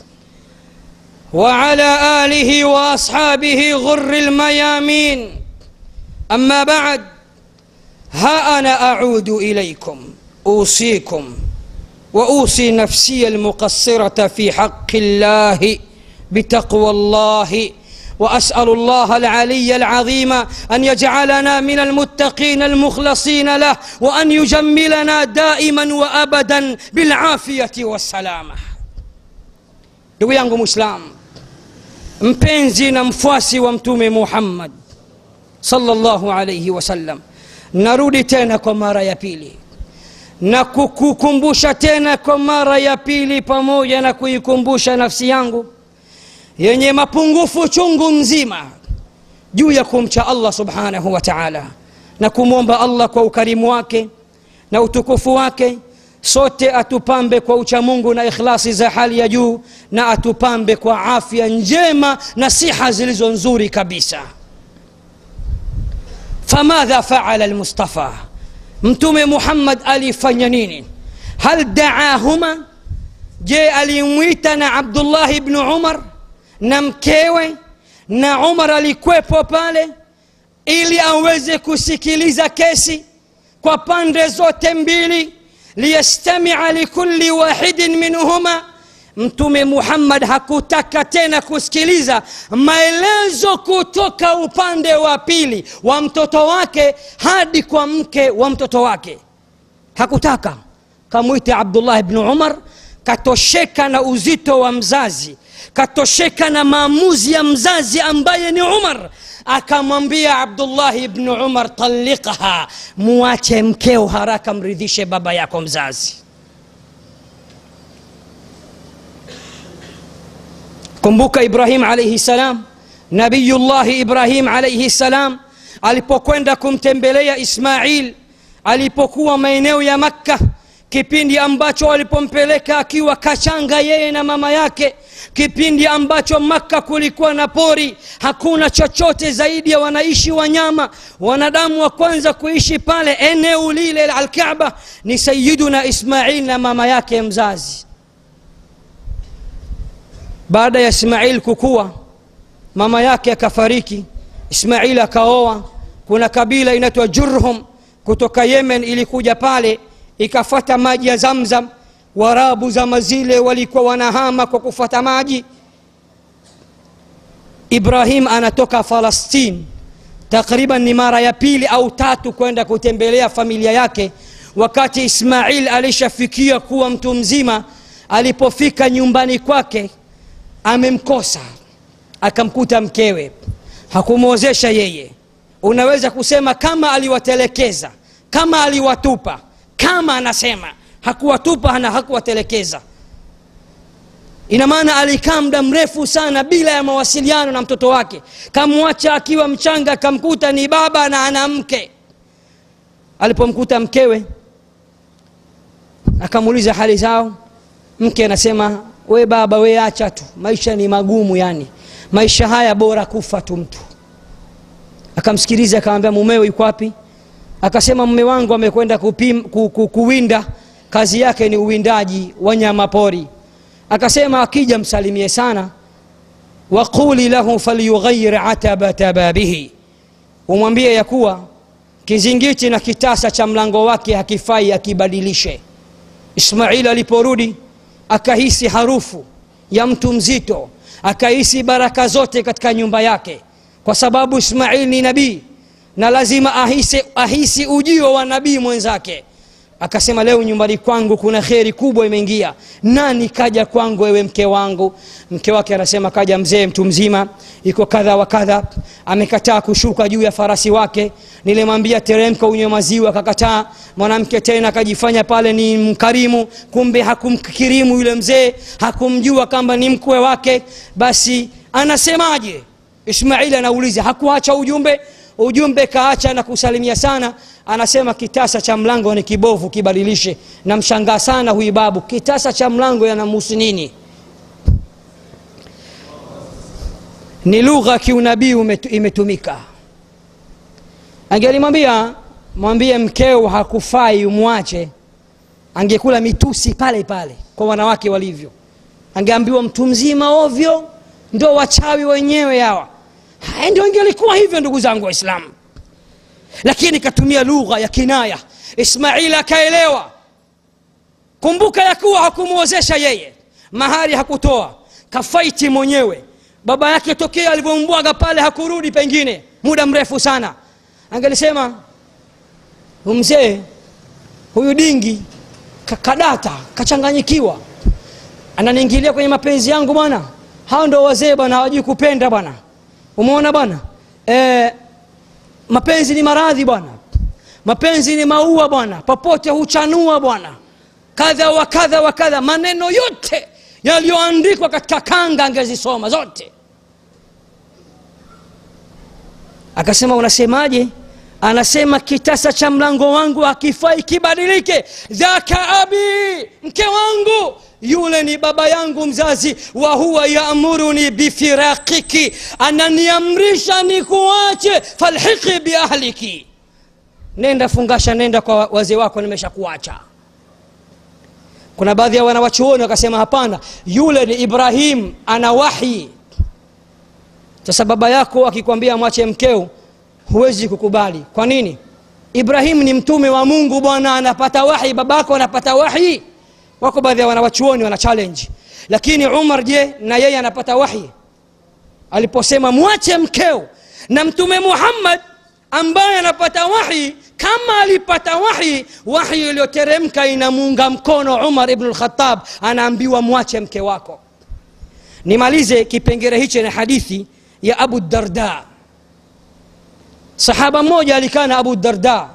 وعلى اله واصحابه غر الميامين اما بعد ها انا اعود اليكم اوصيكم واوصي نفسي المقصره في حق الله بتقوى الله واسال الله العلي العظيم ان يجعلنا من المتقين المخلصين له وان يجملنا دائما وابدا بالعافيه والسلامه ndugu yangu mwislam mpenzi na mfuasi wa mtume muhammad salllahu alaihi wasallam narudi tena kwa mara ya pili na kukukumbusha tena kwa mara ya pili pamoja na kuikumbusha nafsi yangu yenye mapungufu chungu mzima juu ya kumcha allah subhanahu wa taala na kumwomba allah kwa ukarimu wake na utukufu wake sote atupambe kwa uchamungu na ikhlasi za hali ya juu na atupambe kwa afya njema na siha zilizo nzuri kabisa famadha faala lmustafa mtume muhammad alifanya nini hal daahuma je alimwita na abdullahi bnu umar na mkewe na umar alikwepo pale ili aweze kusikiliza kesi kwa pande zote mbili liyastamia likulli wahidin minhuma mtume muhammad hakutaka tena kusikiliza maelezo kutoka upande wa pili wa mtoto wake hadi kwa mke wa mtoto wake hakutaka kamwite abdullah bnu umar katosheka na uzito wa mzazi katosheka na maamuzi ya mzazi ambaye ni umar akamwambia abdullahi bnu umar taliqha muache mkeo haraka mridhishe baba yako mzazi kumbuka ibrahim alaihi salam nabiyullahi ibrahim alaihi salam alipokwenda kumtembelea ismail alipokuwa maeneo ya makka kipindi ambacho walipompeleka akiwa kachanga yeye na mama yake kipindi ambacho makka kulikuwa na pori hakuna chochote zaidi ya wanaishi wanyama wanadamu wa kwanza kuishi pale eneo lile la alkaba ni sayiduna ismail na mama yake mzazi baada ya ismail kukua mama yake akafariki ismail akaoa kuna kabila inaitwa jurhum kutoka yemen ilikuja pale ikafata maji ya zamzam warabu zama zile walikuwa wanahama kwa kufata maji ibrahim anatoka falastin takriban ni mara ya pili au tatu kwenda kutembelea familia yake wakati ismail alishafikia kuwa mtu mzima alipofika nyumbani kwake amemkosa akamkuta mkewe hakumwozesha yeye unaweza kusema kama aliwatelekeza kama aliwatupa kama anasema hakuwatupa na hakuwatelekeza ina maana alikaa muda mrefu sana bila ya mawasiliano na mtoto wake kamwacha akiwa mchanga akamkuta ni baba na ana mke alipomkuta mkewe akamuuliza hali zao mke anasema we baba we acha tu maisha ni magumu yani maisha haya bora kufa tu mtu akamsikiliza akamwambia mumewe yuko wapi akasema mme wangu amekwenda kupim- ku, ku, kuwinda kazi yake ni uwindaji wa nyama pori akasema akija msalimie sana waquli lahu falyughayir atabata babihi umwambie ya kuwa kizingiti na kitasa cha mlango wake hakifai akibadilishe ismaili aliporudi akahisi harufu ya mtu mzito akahisi baraka zote katika nyumba yake kwa sababu ismaili ni nabii na lazima ahisi, ahisi ujio wa nabii mwenzake akasema leo nyumbani kwangu kuna kheri kubwa imeingia nani kaja kwangu wewe mke wangu mke wake anasema kaja mzee mtu mzima iko kadha wa kadha amekataa kushuka juu ya farasi wake nilimwambia teremka unywe maziwa akakataa mwanamke tena akajifanya pale ni mkarimu kumbe hakumkirimu yule mzee hakumjua kwamba ni mkwe wake basi anasemaje ismaili anauliza hakuacha ujumbe ujumbe kaacha na kusalimia sana anasema kitasa cha mlango ni kibovu kibadilishe namshangaa sana huyu babu kitasa cha mlango yanamhusu nini ni lugha kiunabii umetu- imetumika angelimwambia mwambie mkeo hakufai umwache angekula mitusi pale pale kwa wanawake walivyo angeambiwa mtu mzima ovyo ndo wachawi wenyewe hawa haya ndio ingelikuwa hivyo ndugu zangu waislamu lakini katumia lugha ya kinaya ismaili akaelewa kumbuka ya kuwa hakumwozesha yeye mahari hakutoa kafaiti mwenyewe baba yake tokea alivyombwaga pale hakurudi pengine muda mrefu sana angelisema "Huyu mzee huyu dingi ka- kadata kachanganyikiwa ananiingilia kwenye mapenzi yangu bwana hao ndo wazee bwana hawajui kupenda bwana umeona bwana e, mapenzi ni maradhi bwana mapenzi ni maua bwana popote huchanua bwana kadha wa kadha wa kadha maneno yote yaliyoandikwa katika kanga angezisoma zote akasema unasemaje anasema kitasa cha mlango wangu hakifai kibadilike dhaka abi mke wangu yule ni baba yangu mzazi wa huwa yaamuruni bifirakiki ananiamrisha nikuache falhiqi biahliki nenda fungasha nenda kwa wazee wako nimesha kuacha kuna baadhi ya wanawachuoni wakasema hapana yule ni ibrahim ana wahi sasa baba yako akikwambia mwache mkeo huwezi kukubali kwa nini ibrahim ni mtume wa mungu bwana anapata wahi babako anapata wahi wako baadhi ya wanawachuoni wana challenge lakini umar je na yeye anapata wahi aliposema mwache mkeo na mtume muhammad ambaye anapata wahi kama alipata wahi wahi iliyoteremka inamuunga mkono umar ibnu lkhatab anaambiwa mwache mke wako nimalize kipengere hichi na hadithi ya abu darda sahaba mmoja alikaa na abu darda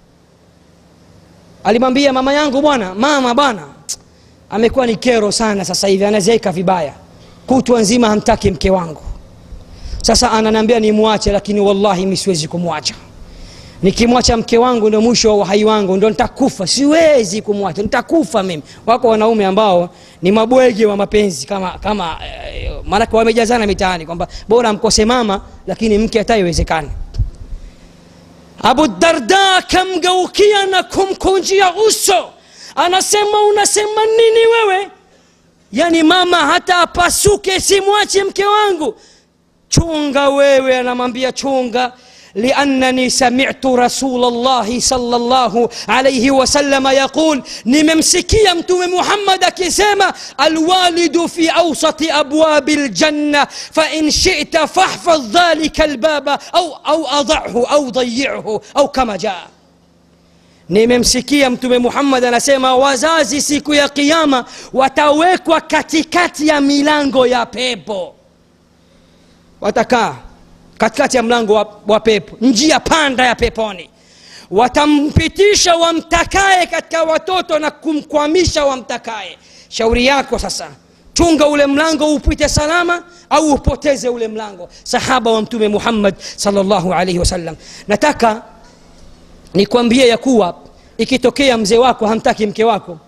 alimwambia mama yangu bwana mama bwana amekuwa ni kero sana sasa hivi anazeeka vibaya kutwa nzima hamtaki mke wangu sasa ananiambia nimwache lakini wallahi mi siwezi kumwacha nikimwacha mke wangu ndo mwisho wa uhai wangu ndo nitakufa siwezi kumwacha nitakufa mimi wako wanaume ambao ni mabwege wa mapenzi kama kama eh, maanake wamejazana mitaani kwamba bora mkose mama lakini mke hata iwezekani abu darda akamgeukia na kumkunjia uso anasema unasema nini wewe yani mama hata apasuke simwache mke wangu chunga wewe anamwambia chunga لأنني سمعت رسول الله صلى الله عليه وسلم يقول نممسكي متوم محمد كسيما الوالد في أوسط أبواب الجنة فإن شئت فاحفظ ذلك الباب أو, أو أضعه أو ضيعه أو كما جاء nimemsikia mtume muhammad anasema wazazi siku ya kiama watawekwa katikati ya milango ya pepo watakaa katikati ya mlango wa, wa pepo njia panda ya peponi watampitisha wamtakaye katika watoto na kumkwamisha wamtakaye shauri yako sasa chunga ule mlango upite salama au upoteze ule mlango sahaba wa mtume muhammad salllahu alaihi wasallam nataka nikwambie ya kuwa ikitokea mzee wako hamtaki mke wako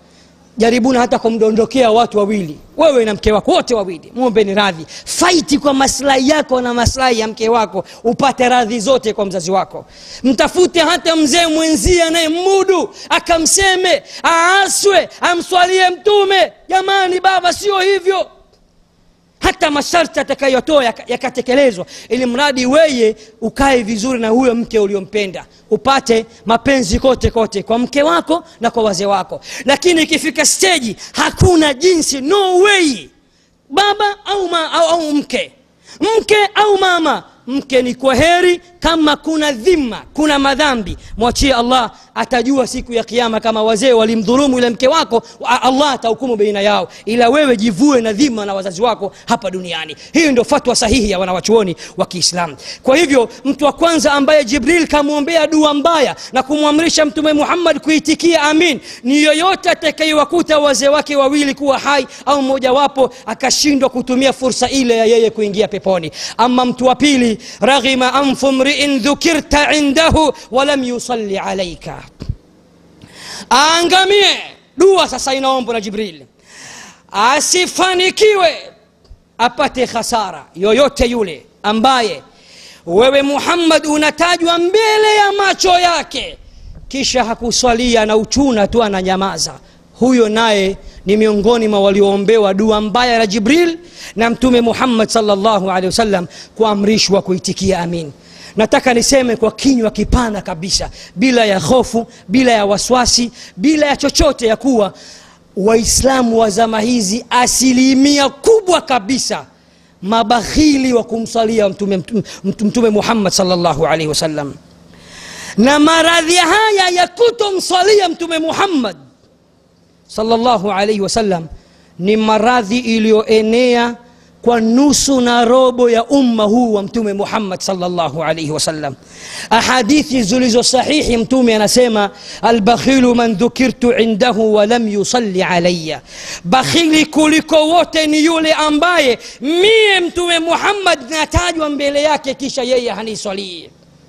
jaribuna hata kumdondokea watu wawili wewe na mke wako wote wawili mwombeni radhi faiti kwa maslahi yako na maslahi ya mke wako upate radhi zote kwa mzazi wako mtafute hata mzee mwenzie anayemudu akamseme aaswe amswalie mtume jamani baba sio hivyo hata masharti atakayotoa yakatekelezwa yaka ili mradi weye ukae vizuri na huyo mke uliompenda upate mapenzi kote kote kwa mke wako na kwa wazee wako lakini ikifika steji hakuna jinsi no way baba au, ma, au, au mke mke au mama mke ni kwa heri kama kuna dhima kuna madhambi mwachie allah atajua siku ya kiama kama wazee walimdhulumu yule mke wako allah atahukumu baina yao ila wewe jivue na dhima na wazazi wako hapa duniani hii ndio fatwa sahihi ya wanawachuoni wa kiislamu kwa hivyo mtu wa kwanza ambaye jibril kamwombea dua mbaya na kumwamrisha mtume muhammad kuitikia amin ni yoyote atakayewakuta wazee wake wawili kuwa hai au mmojawapo akashindwa kutumia fursa ile ya yeye kuingia peponi ama mtu wa pili raghima anfu mriin dhukirta indahu walam yusalli alaika aangamie dua sasa inaombwa na jibril asifanikiwe apate khasara yoyote yule ambaye wewe muhammad unatajwa mbele ya macho yake kisha hakuswalia na uchuna tu ananyamaza huyo naye ni miongoni mwa walioombewa dua mbaya la jibril na mtume muhammad salllahu alehi wasallam kuamrishwa kuitikia amin nataka niseme kwa kinywa kipana kabisa bila ya hofu bila ya waswasi bila ya chochote ya kuwa waislamu wa zama hizi asilimia kubwa kabisa mabakhili wa kumsalia mtume, mtume, mtume muhammad salllahu alaihi wasallam na maradhi haya ya kutomsalia mtume muhammad salllahu alaihi wasallam ni maradhi iliyoenea kwa nusu na robo ya umma huu wa mtume muhammad salllahu alaihi wasallam ahadithi zilizo sahihi mtume anasema albakhilu man dhukirtu indahu walam yusalli alaya bakhili kuliko wote ni yule ambaye mie mtume muhammad natajwa mbele yake kisha yeye haniswalii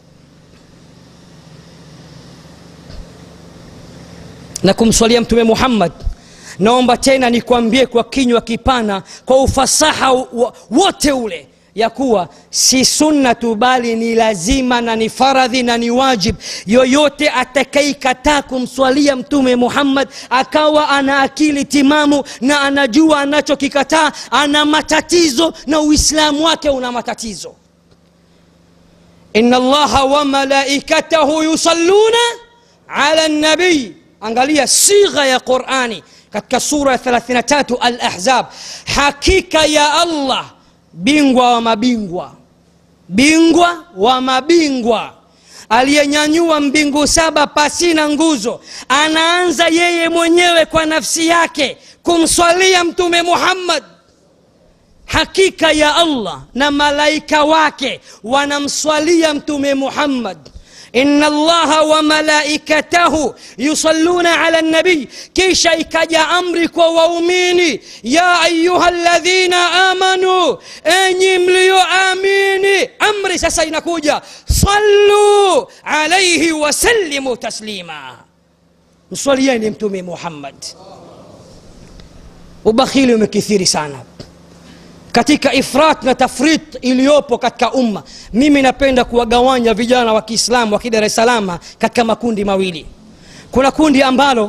na kumswalia mtume muhammad naomba tena nikwambie kwa kinywa kipana kwa ufasaha wote ule ya kuwa si sunna tu bali ni lazima na ni faradhi na ni wajib yoyote atakaikataa kumswalia mtume muhammad akawa ana akili timamu na anajua anachokikataa ana matatizo na uislamu wake una matatizo ina allaha wa malaikatahu yusalluna ala nabii angalia sigha ya qurani katika sura ya 33 al-ahzab hakika ya allah bingwa wa mabingwa bingwa wa mabingwa aliyenyanyua mbingu saba pasina nguzo anaanza yeye mwenyewe kwa nafsi yake kumswalia mtume muhammad hakika ya allah na malaika wake wanamswalia mtume muhammad إن الله وملائكته يصلون على النبي كيش إكجا أمرك ووميني يا أيها الذين آمنوا أني مليو آميني أمري سسينكوجا صلوا عليه وسلموا تسليما مصليين متومي محمد ubakhili umekithiri sana katika ifrat na tafrit iliyopo katika umma mimi napenda kuwagawanya vijana wa kiislamu wa kidar es salama katika makundi mawili kuna kundi ambalo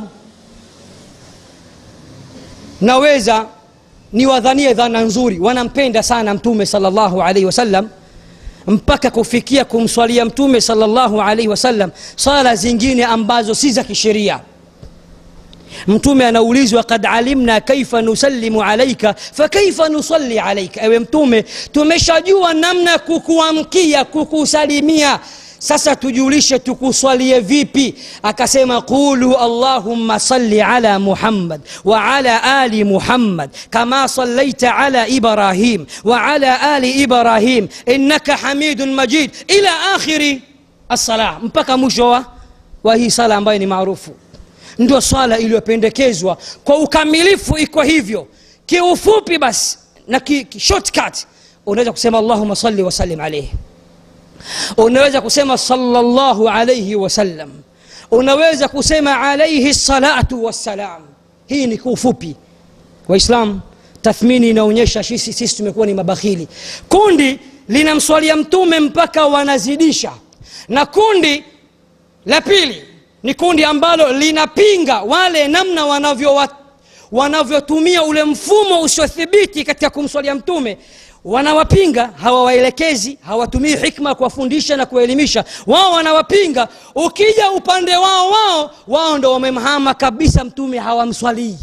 naweza niwadhanie dhana nzuri wanampenda sana mtume salllahu alaihi wasallam mpaka kufikia kumswalia mtume salllahu alaihi wasallam sala zingine ambazo si za kisheria mtume anaulizwa kad alimna kaifa nusallimu alaika fakaifa nusalli alaika ewe mtume tumeshajua namna kukuamkia kukusalimia sasa tujulishe tukuswalie vipi akasema qulu allahumma salli ala muhammad wa ala ali muhammad kama sallaita ala ibrahim wa ala ali ibrahim innaka hamidun majid ila akhiri assala mpaka mwisho wa, wa hii sala ambayo ni maarufu ndio swala iliyopendekezwa kwa ukamilifu iko hivyo kiufupi basi na ki, ki shortcut unaweza kusema allahuma salli wasallim alaihi unaweza kusema sallallahu alaihi wasallam unaweza kusema alaihi salatu wassalam hii ni kwa ufupi waislam tathmini inaonyesha sisi, sisi tumekuwa ni mabakhili kundi linamswalia mtume mpaka wanazidisha na kundi la pili ni kundi ambalo linapinga wale namna wanavyo wanavyotumia ule mfumo usiothibiti katika kumswalia mtume wanawapinga hawawaelekezi hawatumii hikma kuwafundisha na kuwaelimisha wao wanawapinga ukija upande wao wao wao ndo wamemhama kabisa mtume hawamswalii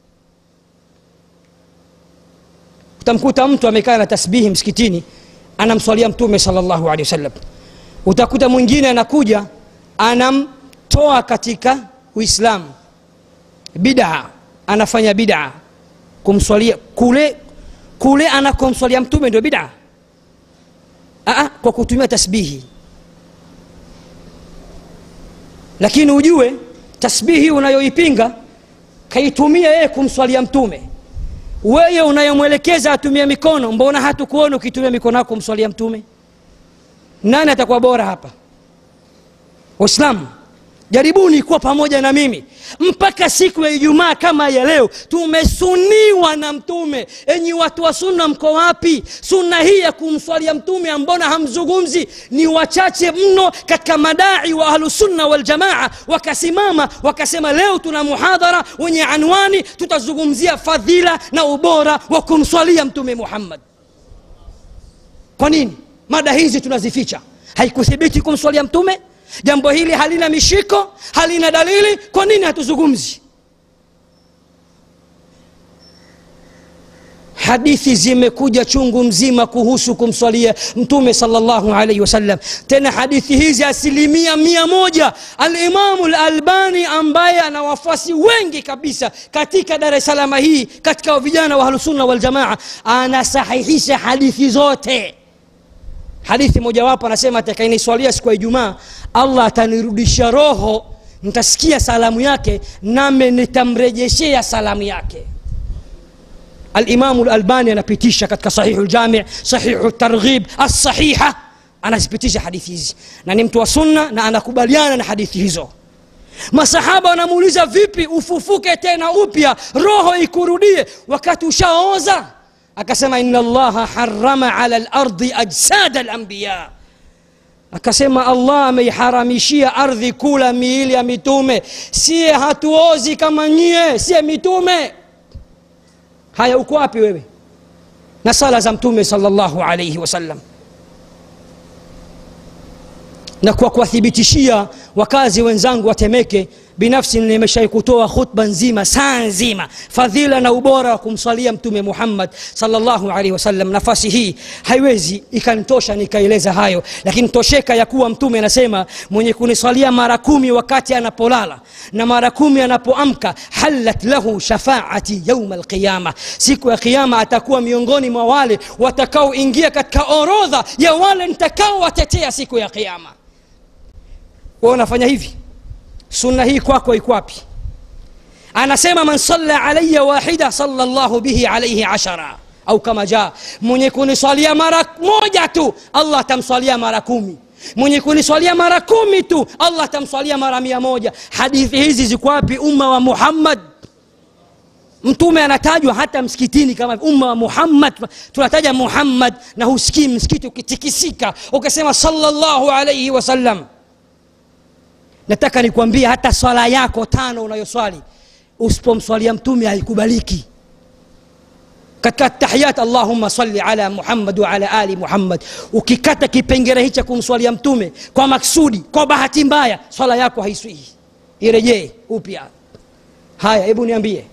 utamkuta mtu amekaa na tasbihi msikitini anamswalia mtume salllahu alehi wasallam utakuta mwingine anakuja anamtoa katika uislamu bidaa anafanya bidaa kumswalia kule kule anakomswalia mtume ndio bidaa Aa, kwa kutumia tasbihi lakini ujue tasbihi unayoipinga kaitumia yeye kumswalia mtume weye unayomwelekeza atumie mikono mbona hatukuona ukitumia mikono yako kumswalia mtume nani atakuwa bora hapa waislamu jaribuni kuwa pamoja na mimi mpaka siku ya ijumaa kama ya leo tumesuniwa na mtume enyi watu wa sunna mko wapi sunna hii ya kumswalia mtume mbona hamzungumzi ni wachache mno katika madai wa ahlusunna waljamaa wakasimama wakasema leo tuna muhadhara wenye anwani tutazungumzia fadhila na ubora wa kumswalia mtume muhammad kwa nini mada hizi tunazificha haikuthibiti kumswalia mtume jambo hili halina mishiko halina dalili kwa nini hatuzungumzi hadithi zimekuja chungu mzima kuhusu kumswalia mtume salllahu alaihi wasallam tena hadithi hizi asilimia mia moja alimamu lalbani ambaye ana wafuasi wengi kabisa katika dar es salama hii katika vijana wa ahlusunna waljamaa anasahihisha hadithi zote hadithi mojawapo anasema atakayeniswalia siku ya ijumaa allah atanirudisha roho nitasikia salamu yake name nitamrejeshea salamu yake alimamu lalbani anapitisha katika sahihu ljami sahihu targhib alsahiha anazipitisha hadithi hizi na ni mtu wa sunna na anakubaliana na hadithi hizo masahaba wanamuuliza vipi ufufuke tena upya roho ikurudie wakati ushaoza akasema ina allaha harama ala lardi ajsada lambiya akasema allah ameiharamishia ardhi kula miili ya mitume siye hatuozi kama nyie siye mitume haya uko wapi wewe na sala za mtume salllahu alaihi wasallam na kwa kuwathibitishia wakazi wenzangu watemeke binafsi nimeshai kutoa khutba nzima saa nzima fadhila na ubora wa kumswalia mtume muhammad salllahu alaihi wasallam nafasi hii haiwezi ikanitosha nikaeleza hayo lakini tosheka ya kuwa mtume anasema mwenye kuniswalia mara kumi wakati anapolala na mara kumi anapoamka halat lahu shafaati yauma alqiyama siku ya kiama atakuwa miongoni mwa wale watakaoingia katika orodha ya wale nitakaowatetea siku ya kiama wa unafanya hivi sunna hii kwako iko wapi anasema man salla alaya wahida sala llahu bihi alaihi ashara au kama jaa mwenye kuniswalia mara moja tu allah atamswalia mara kumi mwenye kuniswalia mara kumi tu allah atamswalia mara mia moja hadithi hizi ziko wapi umma wa muhammad mtume anatajwa hata msikitini kama umma wa muhammad tunataja muhammad na husikii msikiti ukitikisika ukasema salllahu alaihi wasallam nataka nikwambie hata swala yako tano unayoswali usipomswalia mtume haikubaliki katika tahiyat allahumma salli ala muhammad wa ala ali muhammad ukikata kipengele hicha kumswalia mtume kwa maksudi kwa bahati mbaya swala yako haiswihi irejee upya haya hebu niambie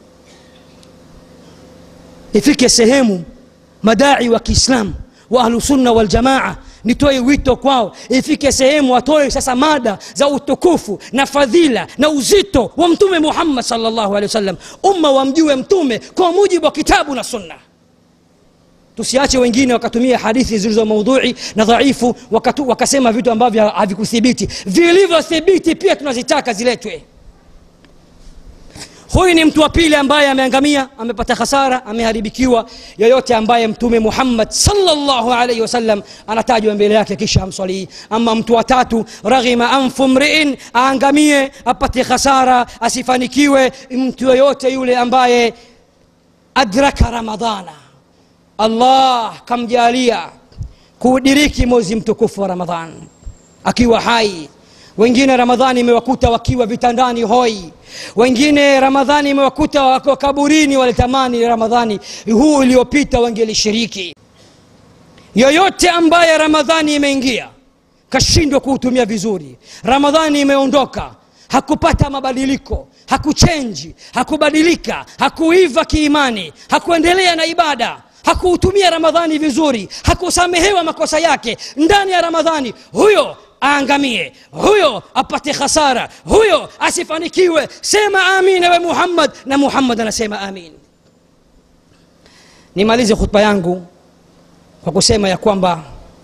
ifike sehemu madai wa kiislamu wa ahlusunna waljamaa nitoe wito kwao ifike sehemu watoe sasa mada za utukufu na fadhila na uzito wa mtume muhammad salllahu alehi wasallam umma wamjue mtume kwa mujibu wa kitabu na sunna tusiache wengine wakatumia hadithi zilizo maudhui na dhaifu wakatu, wakasema vitu ambavyo havikuthibiti vilivyothibiti pia tunazitaka ziletwe huyu ni mtu wa pili ambaye ameangamia amepata hasara ameharibikiwa yoyote ambaye mtume muhammad salllahu alaihi wasallam anatajwa mbele yake kisha amswalii ama mtu wa tatu raghima anfu mriin aangamie apate hasara asifanikiwe mtu yoyote yule ambaye adraka ramadana allah kamjalia kuudiriki mwezi mtukufu wa ramadhan akiwa hai wengine ramadhani imewakuta wakiwa vitandani hoi wengine ramadhani imewakuta wako kaburini walitamani ramadhani huu uliopita wangelishiriki yoyote ambaye ramadhani imeingia kashindwa kuutumia vizuri ramadhani imeondoka hakupata mabadiliko hakuchenji hakubadilika hakuiva kiimani hakuendelea na ibada hakuutumia ramadhani vizuri hakusamehewa makosa yake ndani ya ramadhani huyo aangamie huyo apate khasara huyo asifanikiwe sema amin ewe muhammad na muhammad anasema amin nimalize khutba yangu kwa kusema ya kwamba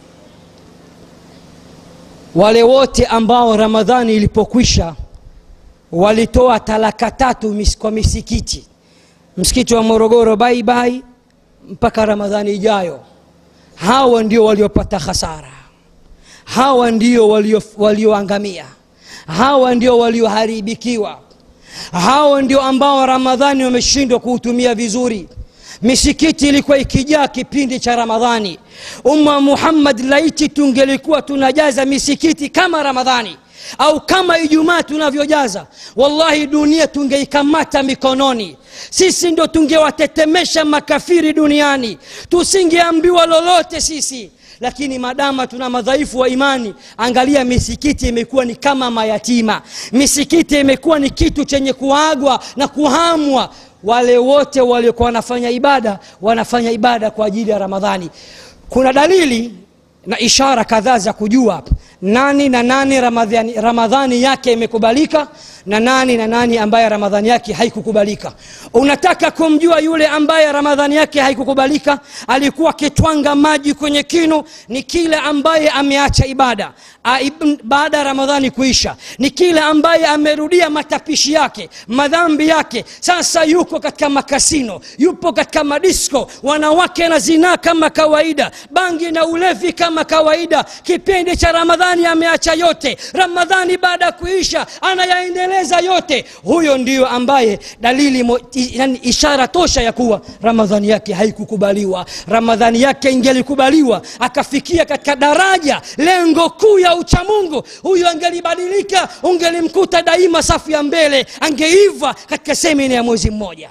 wale wote ambao ramadhani ilipokwisha walitoa talaka tatu mis, kwa misikiti msikiti wa morogoro baibai mpaka ramadhani ijayo hawa ndio waliopata hasara hawa ndio walioangamia walio hawa ndio walioharibikiwa hawa ndio ambao ramadhani wameshindwa kuutumia vizuri misikiti ilikuwa ikijaa kipindi cha ramadhani umma muhammad laiti tungelikuwa tunajaza misikiti kama ramadhani au kama ijumaa tunavyojaza wallahi dunia tungeikamata mikononi sisi ndo tungewatetemesha makafiri duniani tusingeambiwa lolote sisi lakini madama tuna madhaifu wa imani angalia misikiti imekuwa ni kama mayatima misikiti imekuwa ni kitu chenye kuagwa na kuhamwa wale wote waliokuwa wanafanya ibada wanafanya ibada kwa ajili ya ramadhani kuna dalili na ishara kadhaa za kujua nani na nani ramadhani, ramadhani yake imekubalika na nani na nani ambaye ramadhani yake haikukubalika unataka kumjua yule ambaye ramadhani yake haikukubalika alikuwa akitwanga maji kwenye kinu ni kile ambaye ameacha ibada baada ya ramadhani kuisha ni kile ambaye amerudia matapishi yake madhambi yake sasa yuko katika makasino yupo katika madisko wanawake na zinaa kama kawaida bangi na ulevi kama kawaida kipindi cha ramadhani ameacha yote ramadhani baada ya kuisha anayaendeleza yote huyo ndiyo ambaye dalili mo, yani ishara tosha ya kuwa ramadhani yake haikukubaliwa ramadhani yake ingelikubaliwa akafikia katika daraja lengo kuu ya uchamungu huyu angelibadilika ungelimkuta daima safu ya mbele angeiva katika semina ya mwezi mmoja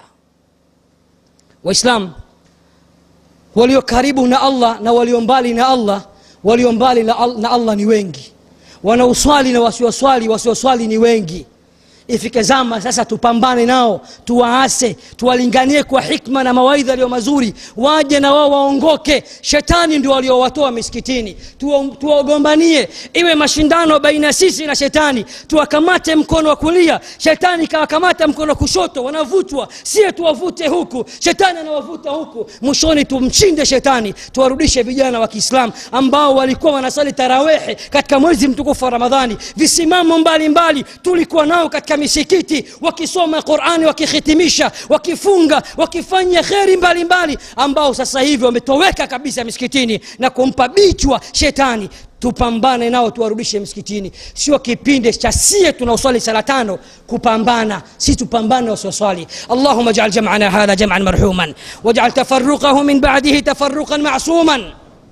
waislamu walio karibu na allah na walio mbali na allah walio mbali na, na allah ni wengi wanaoswali na wasioswali wasioswali ni wengi ifike zama sasa tupambane nao tuwaase tuwalinganie kwa hikma na mawaidha yaliyo mazuri waje na wao waongoke shetani ndio waliowatoa misikitini tuwagombanie iwe mashindano baina sisi na shetani tuwakamate mkono wa kulia shetani kawakamata mkono wa kushoto wanavutwa sie tuwavute huku shetani anawavuta huku mwishoni tumchinde shetani tuwarudishe vijana wa kiislam ambao walikuwa wanasali tarawehe katika mwezi mtukufu wa ramadhani visimamo mbalimbali tulikuwa nao katika katika misikiti wakisoma qurani wakihitimisha wakifunga wakifanya kheri mbalimbali ambao sasa hivi wametoweka kabisa misikitini na kumpa bichwa shetani tupambane nao tuwarudishe msikitini sio kipindi cha sie tunaoswali sala tano kupambana si tupambane wasioswali allahuma jal jamana hadha jaman marhuman wajal tafaruqahu min badihi tafaruqan masuman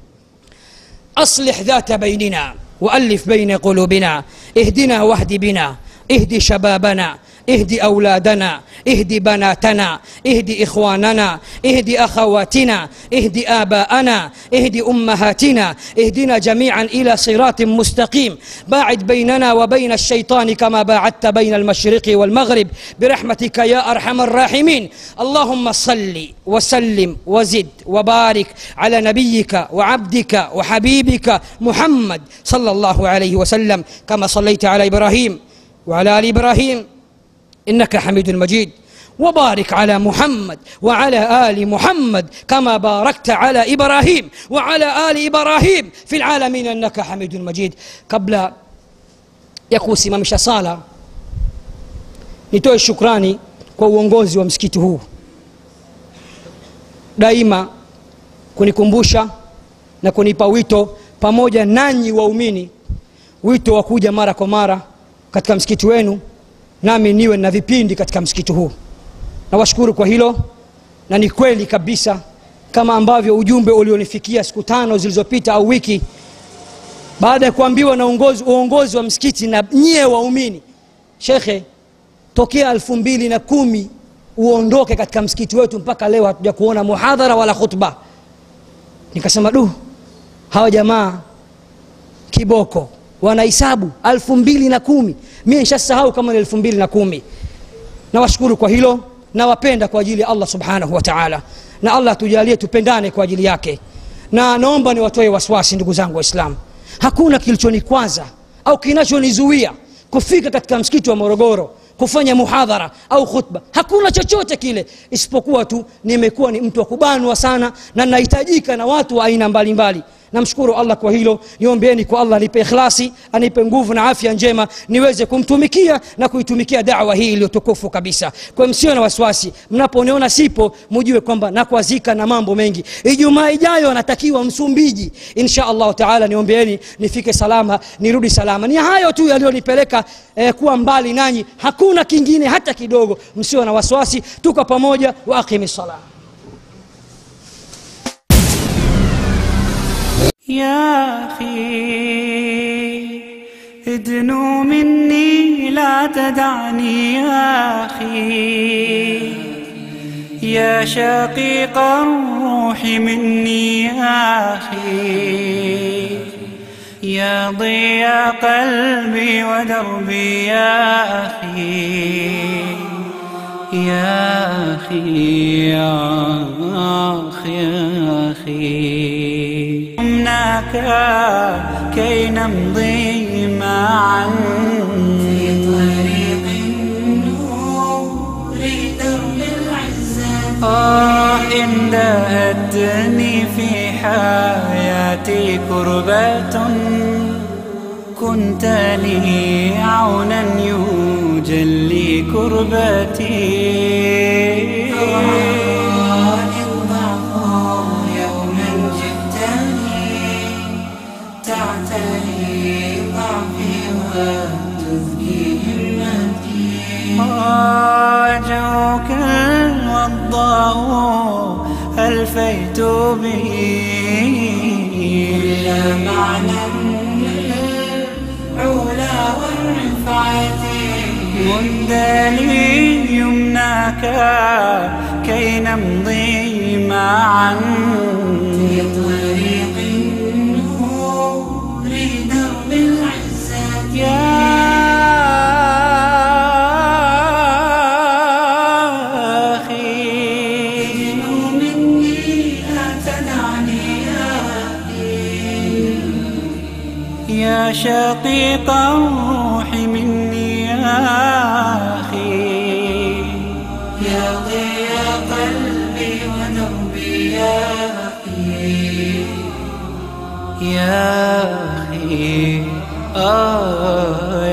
أصلح ذات بيننا وألف بين قلوبنا اهدنا واهد بنا اهد شبابنا اهد أولادنا اهد بناتنا اهد إخواننا اهد أخواتنا اهد آباءنا اهد أمهاتنا اهدنا جميعا إلى صراط مستقيم باعد بيننا وبين الشيطان كما باعدت بين المشرق والمغرب برحمتك يا أرحم الراحمين اللهم صل وسلم وزد وبارك على نبيك وعبدك وحبيبك محمد صلى الله عليه وسلم كما صليت على إبراهيم وعلى ال ابراهيم انك حميد مجيد وبارك على محمد وعلى ال محمد كما باركت على ابراهيم وعلى ال ابراهيم في العالمين انك حميد مجيد قبل ya kusimamisha sala nitoe shukrani kwa uongozi wa msikiti huu daima kunikumbusha na kunipa wito pamoja nanyi waumini wito wa kuja mara kwa mara katika msikiti wenu nami niwe na vipindi katika msikiti huu nawashukuru kwa hilo na ni kweli kabisa kama ambavyo ujumbe ulionifikia siku tano zilizopita au wiki baada ya kuambiwa na uongozi, uongozi wa msikiti na nyie waumini shekhe tokea elfu mbili na kumi uondoke katika msikiti wetu mpaka leo hatuja kuona muhadhara wala khutba nikasema du hawa jamaa kiboko wanahisabu elfu mbili na kumi mi nshasahau kama ni elfu mbili na kumi nawashukuru kwa hilo nawapenda kwa ajili ya allah subhanahu wa taala na allah tujalie tupendane kwa ajili yake na naomba niwatoe wasiwasi ndugu zangu waislamu hakuna kilichonikwaza au kinachonizuia kufika katika msikiti wa morogoro kufanya muhadhara au khutba hakuna chochote kile isipokuwa tu nimekuwa ni mtu wa kubanwa sana na nahitajika na watu wa aina mbalimbali namshukuru allah kwa hilo niombeeni kwa allah anipe ikhlasi anipe nguvu na afya njema niweze kumtumikia na kuitumikia dawa hii iliyotukufu kabisa kwa msio na wasiwasi mnaponiona sipo mujue kwamba nakwazika na mambo mengi ijumaa ijayo anatakiwa msumbiji insha allahu taala niombeeni nifike salama nirudi salama ni hayo tu yaliyonipeleka eh, kuwa mbali nanyi hakuna kingine hata kidogo msio na wasiwasi tuko pamoja wa aqimi salah يا أخي ادنو مني لا تدعني يا أخي يا شقيق الروح مني يا أخي يا ضياء قلبي ودربي يا أخي يا أخي يا أخي يا أخي هناك كي نمضي معا في طريق النور درب العزة آه إن دهتني في حياتي كربة كنت لي عونا يجلي كربتي يوما جئتني تعتني ضعفي وتزكي همتي وجهك الوضاء ألفيت به إلى معنى العلا والرفعة مد لي يمناك كي نمضي معا في طريق النور درب العزة يا أخي مني لا تدعني يا أخي يا شقيق الروح مني يا أخي يا ضياء قلبي ودربي يا أخي يا أخي آه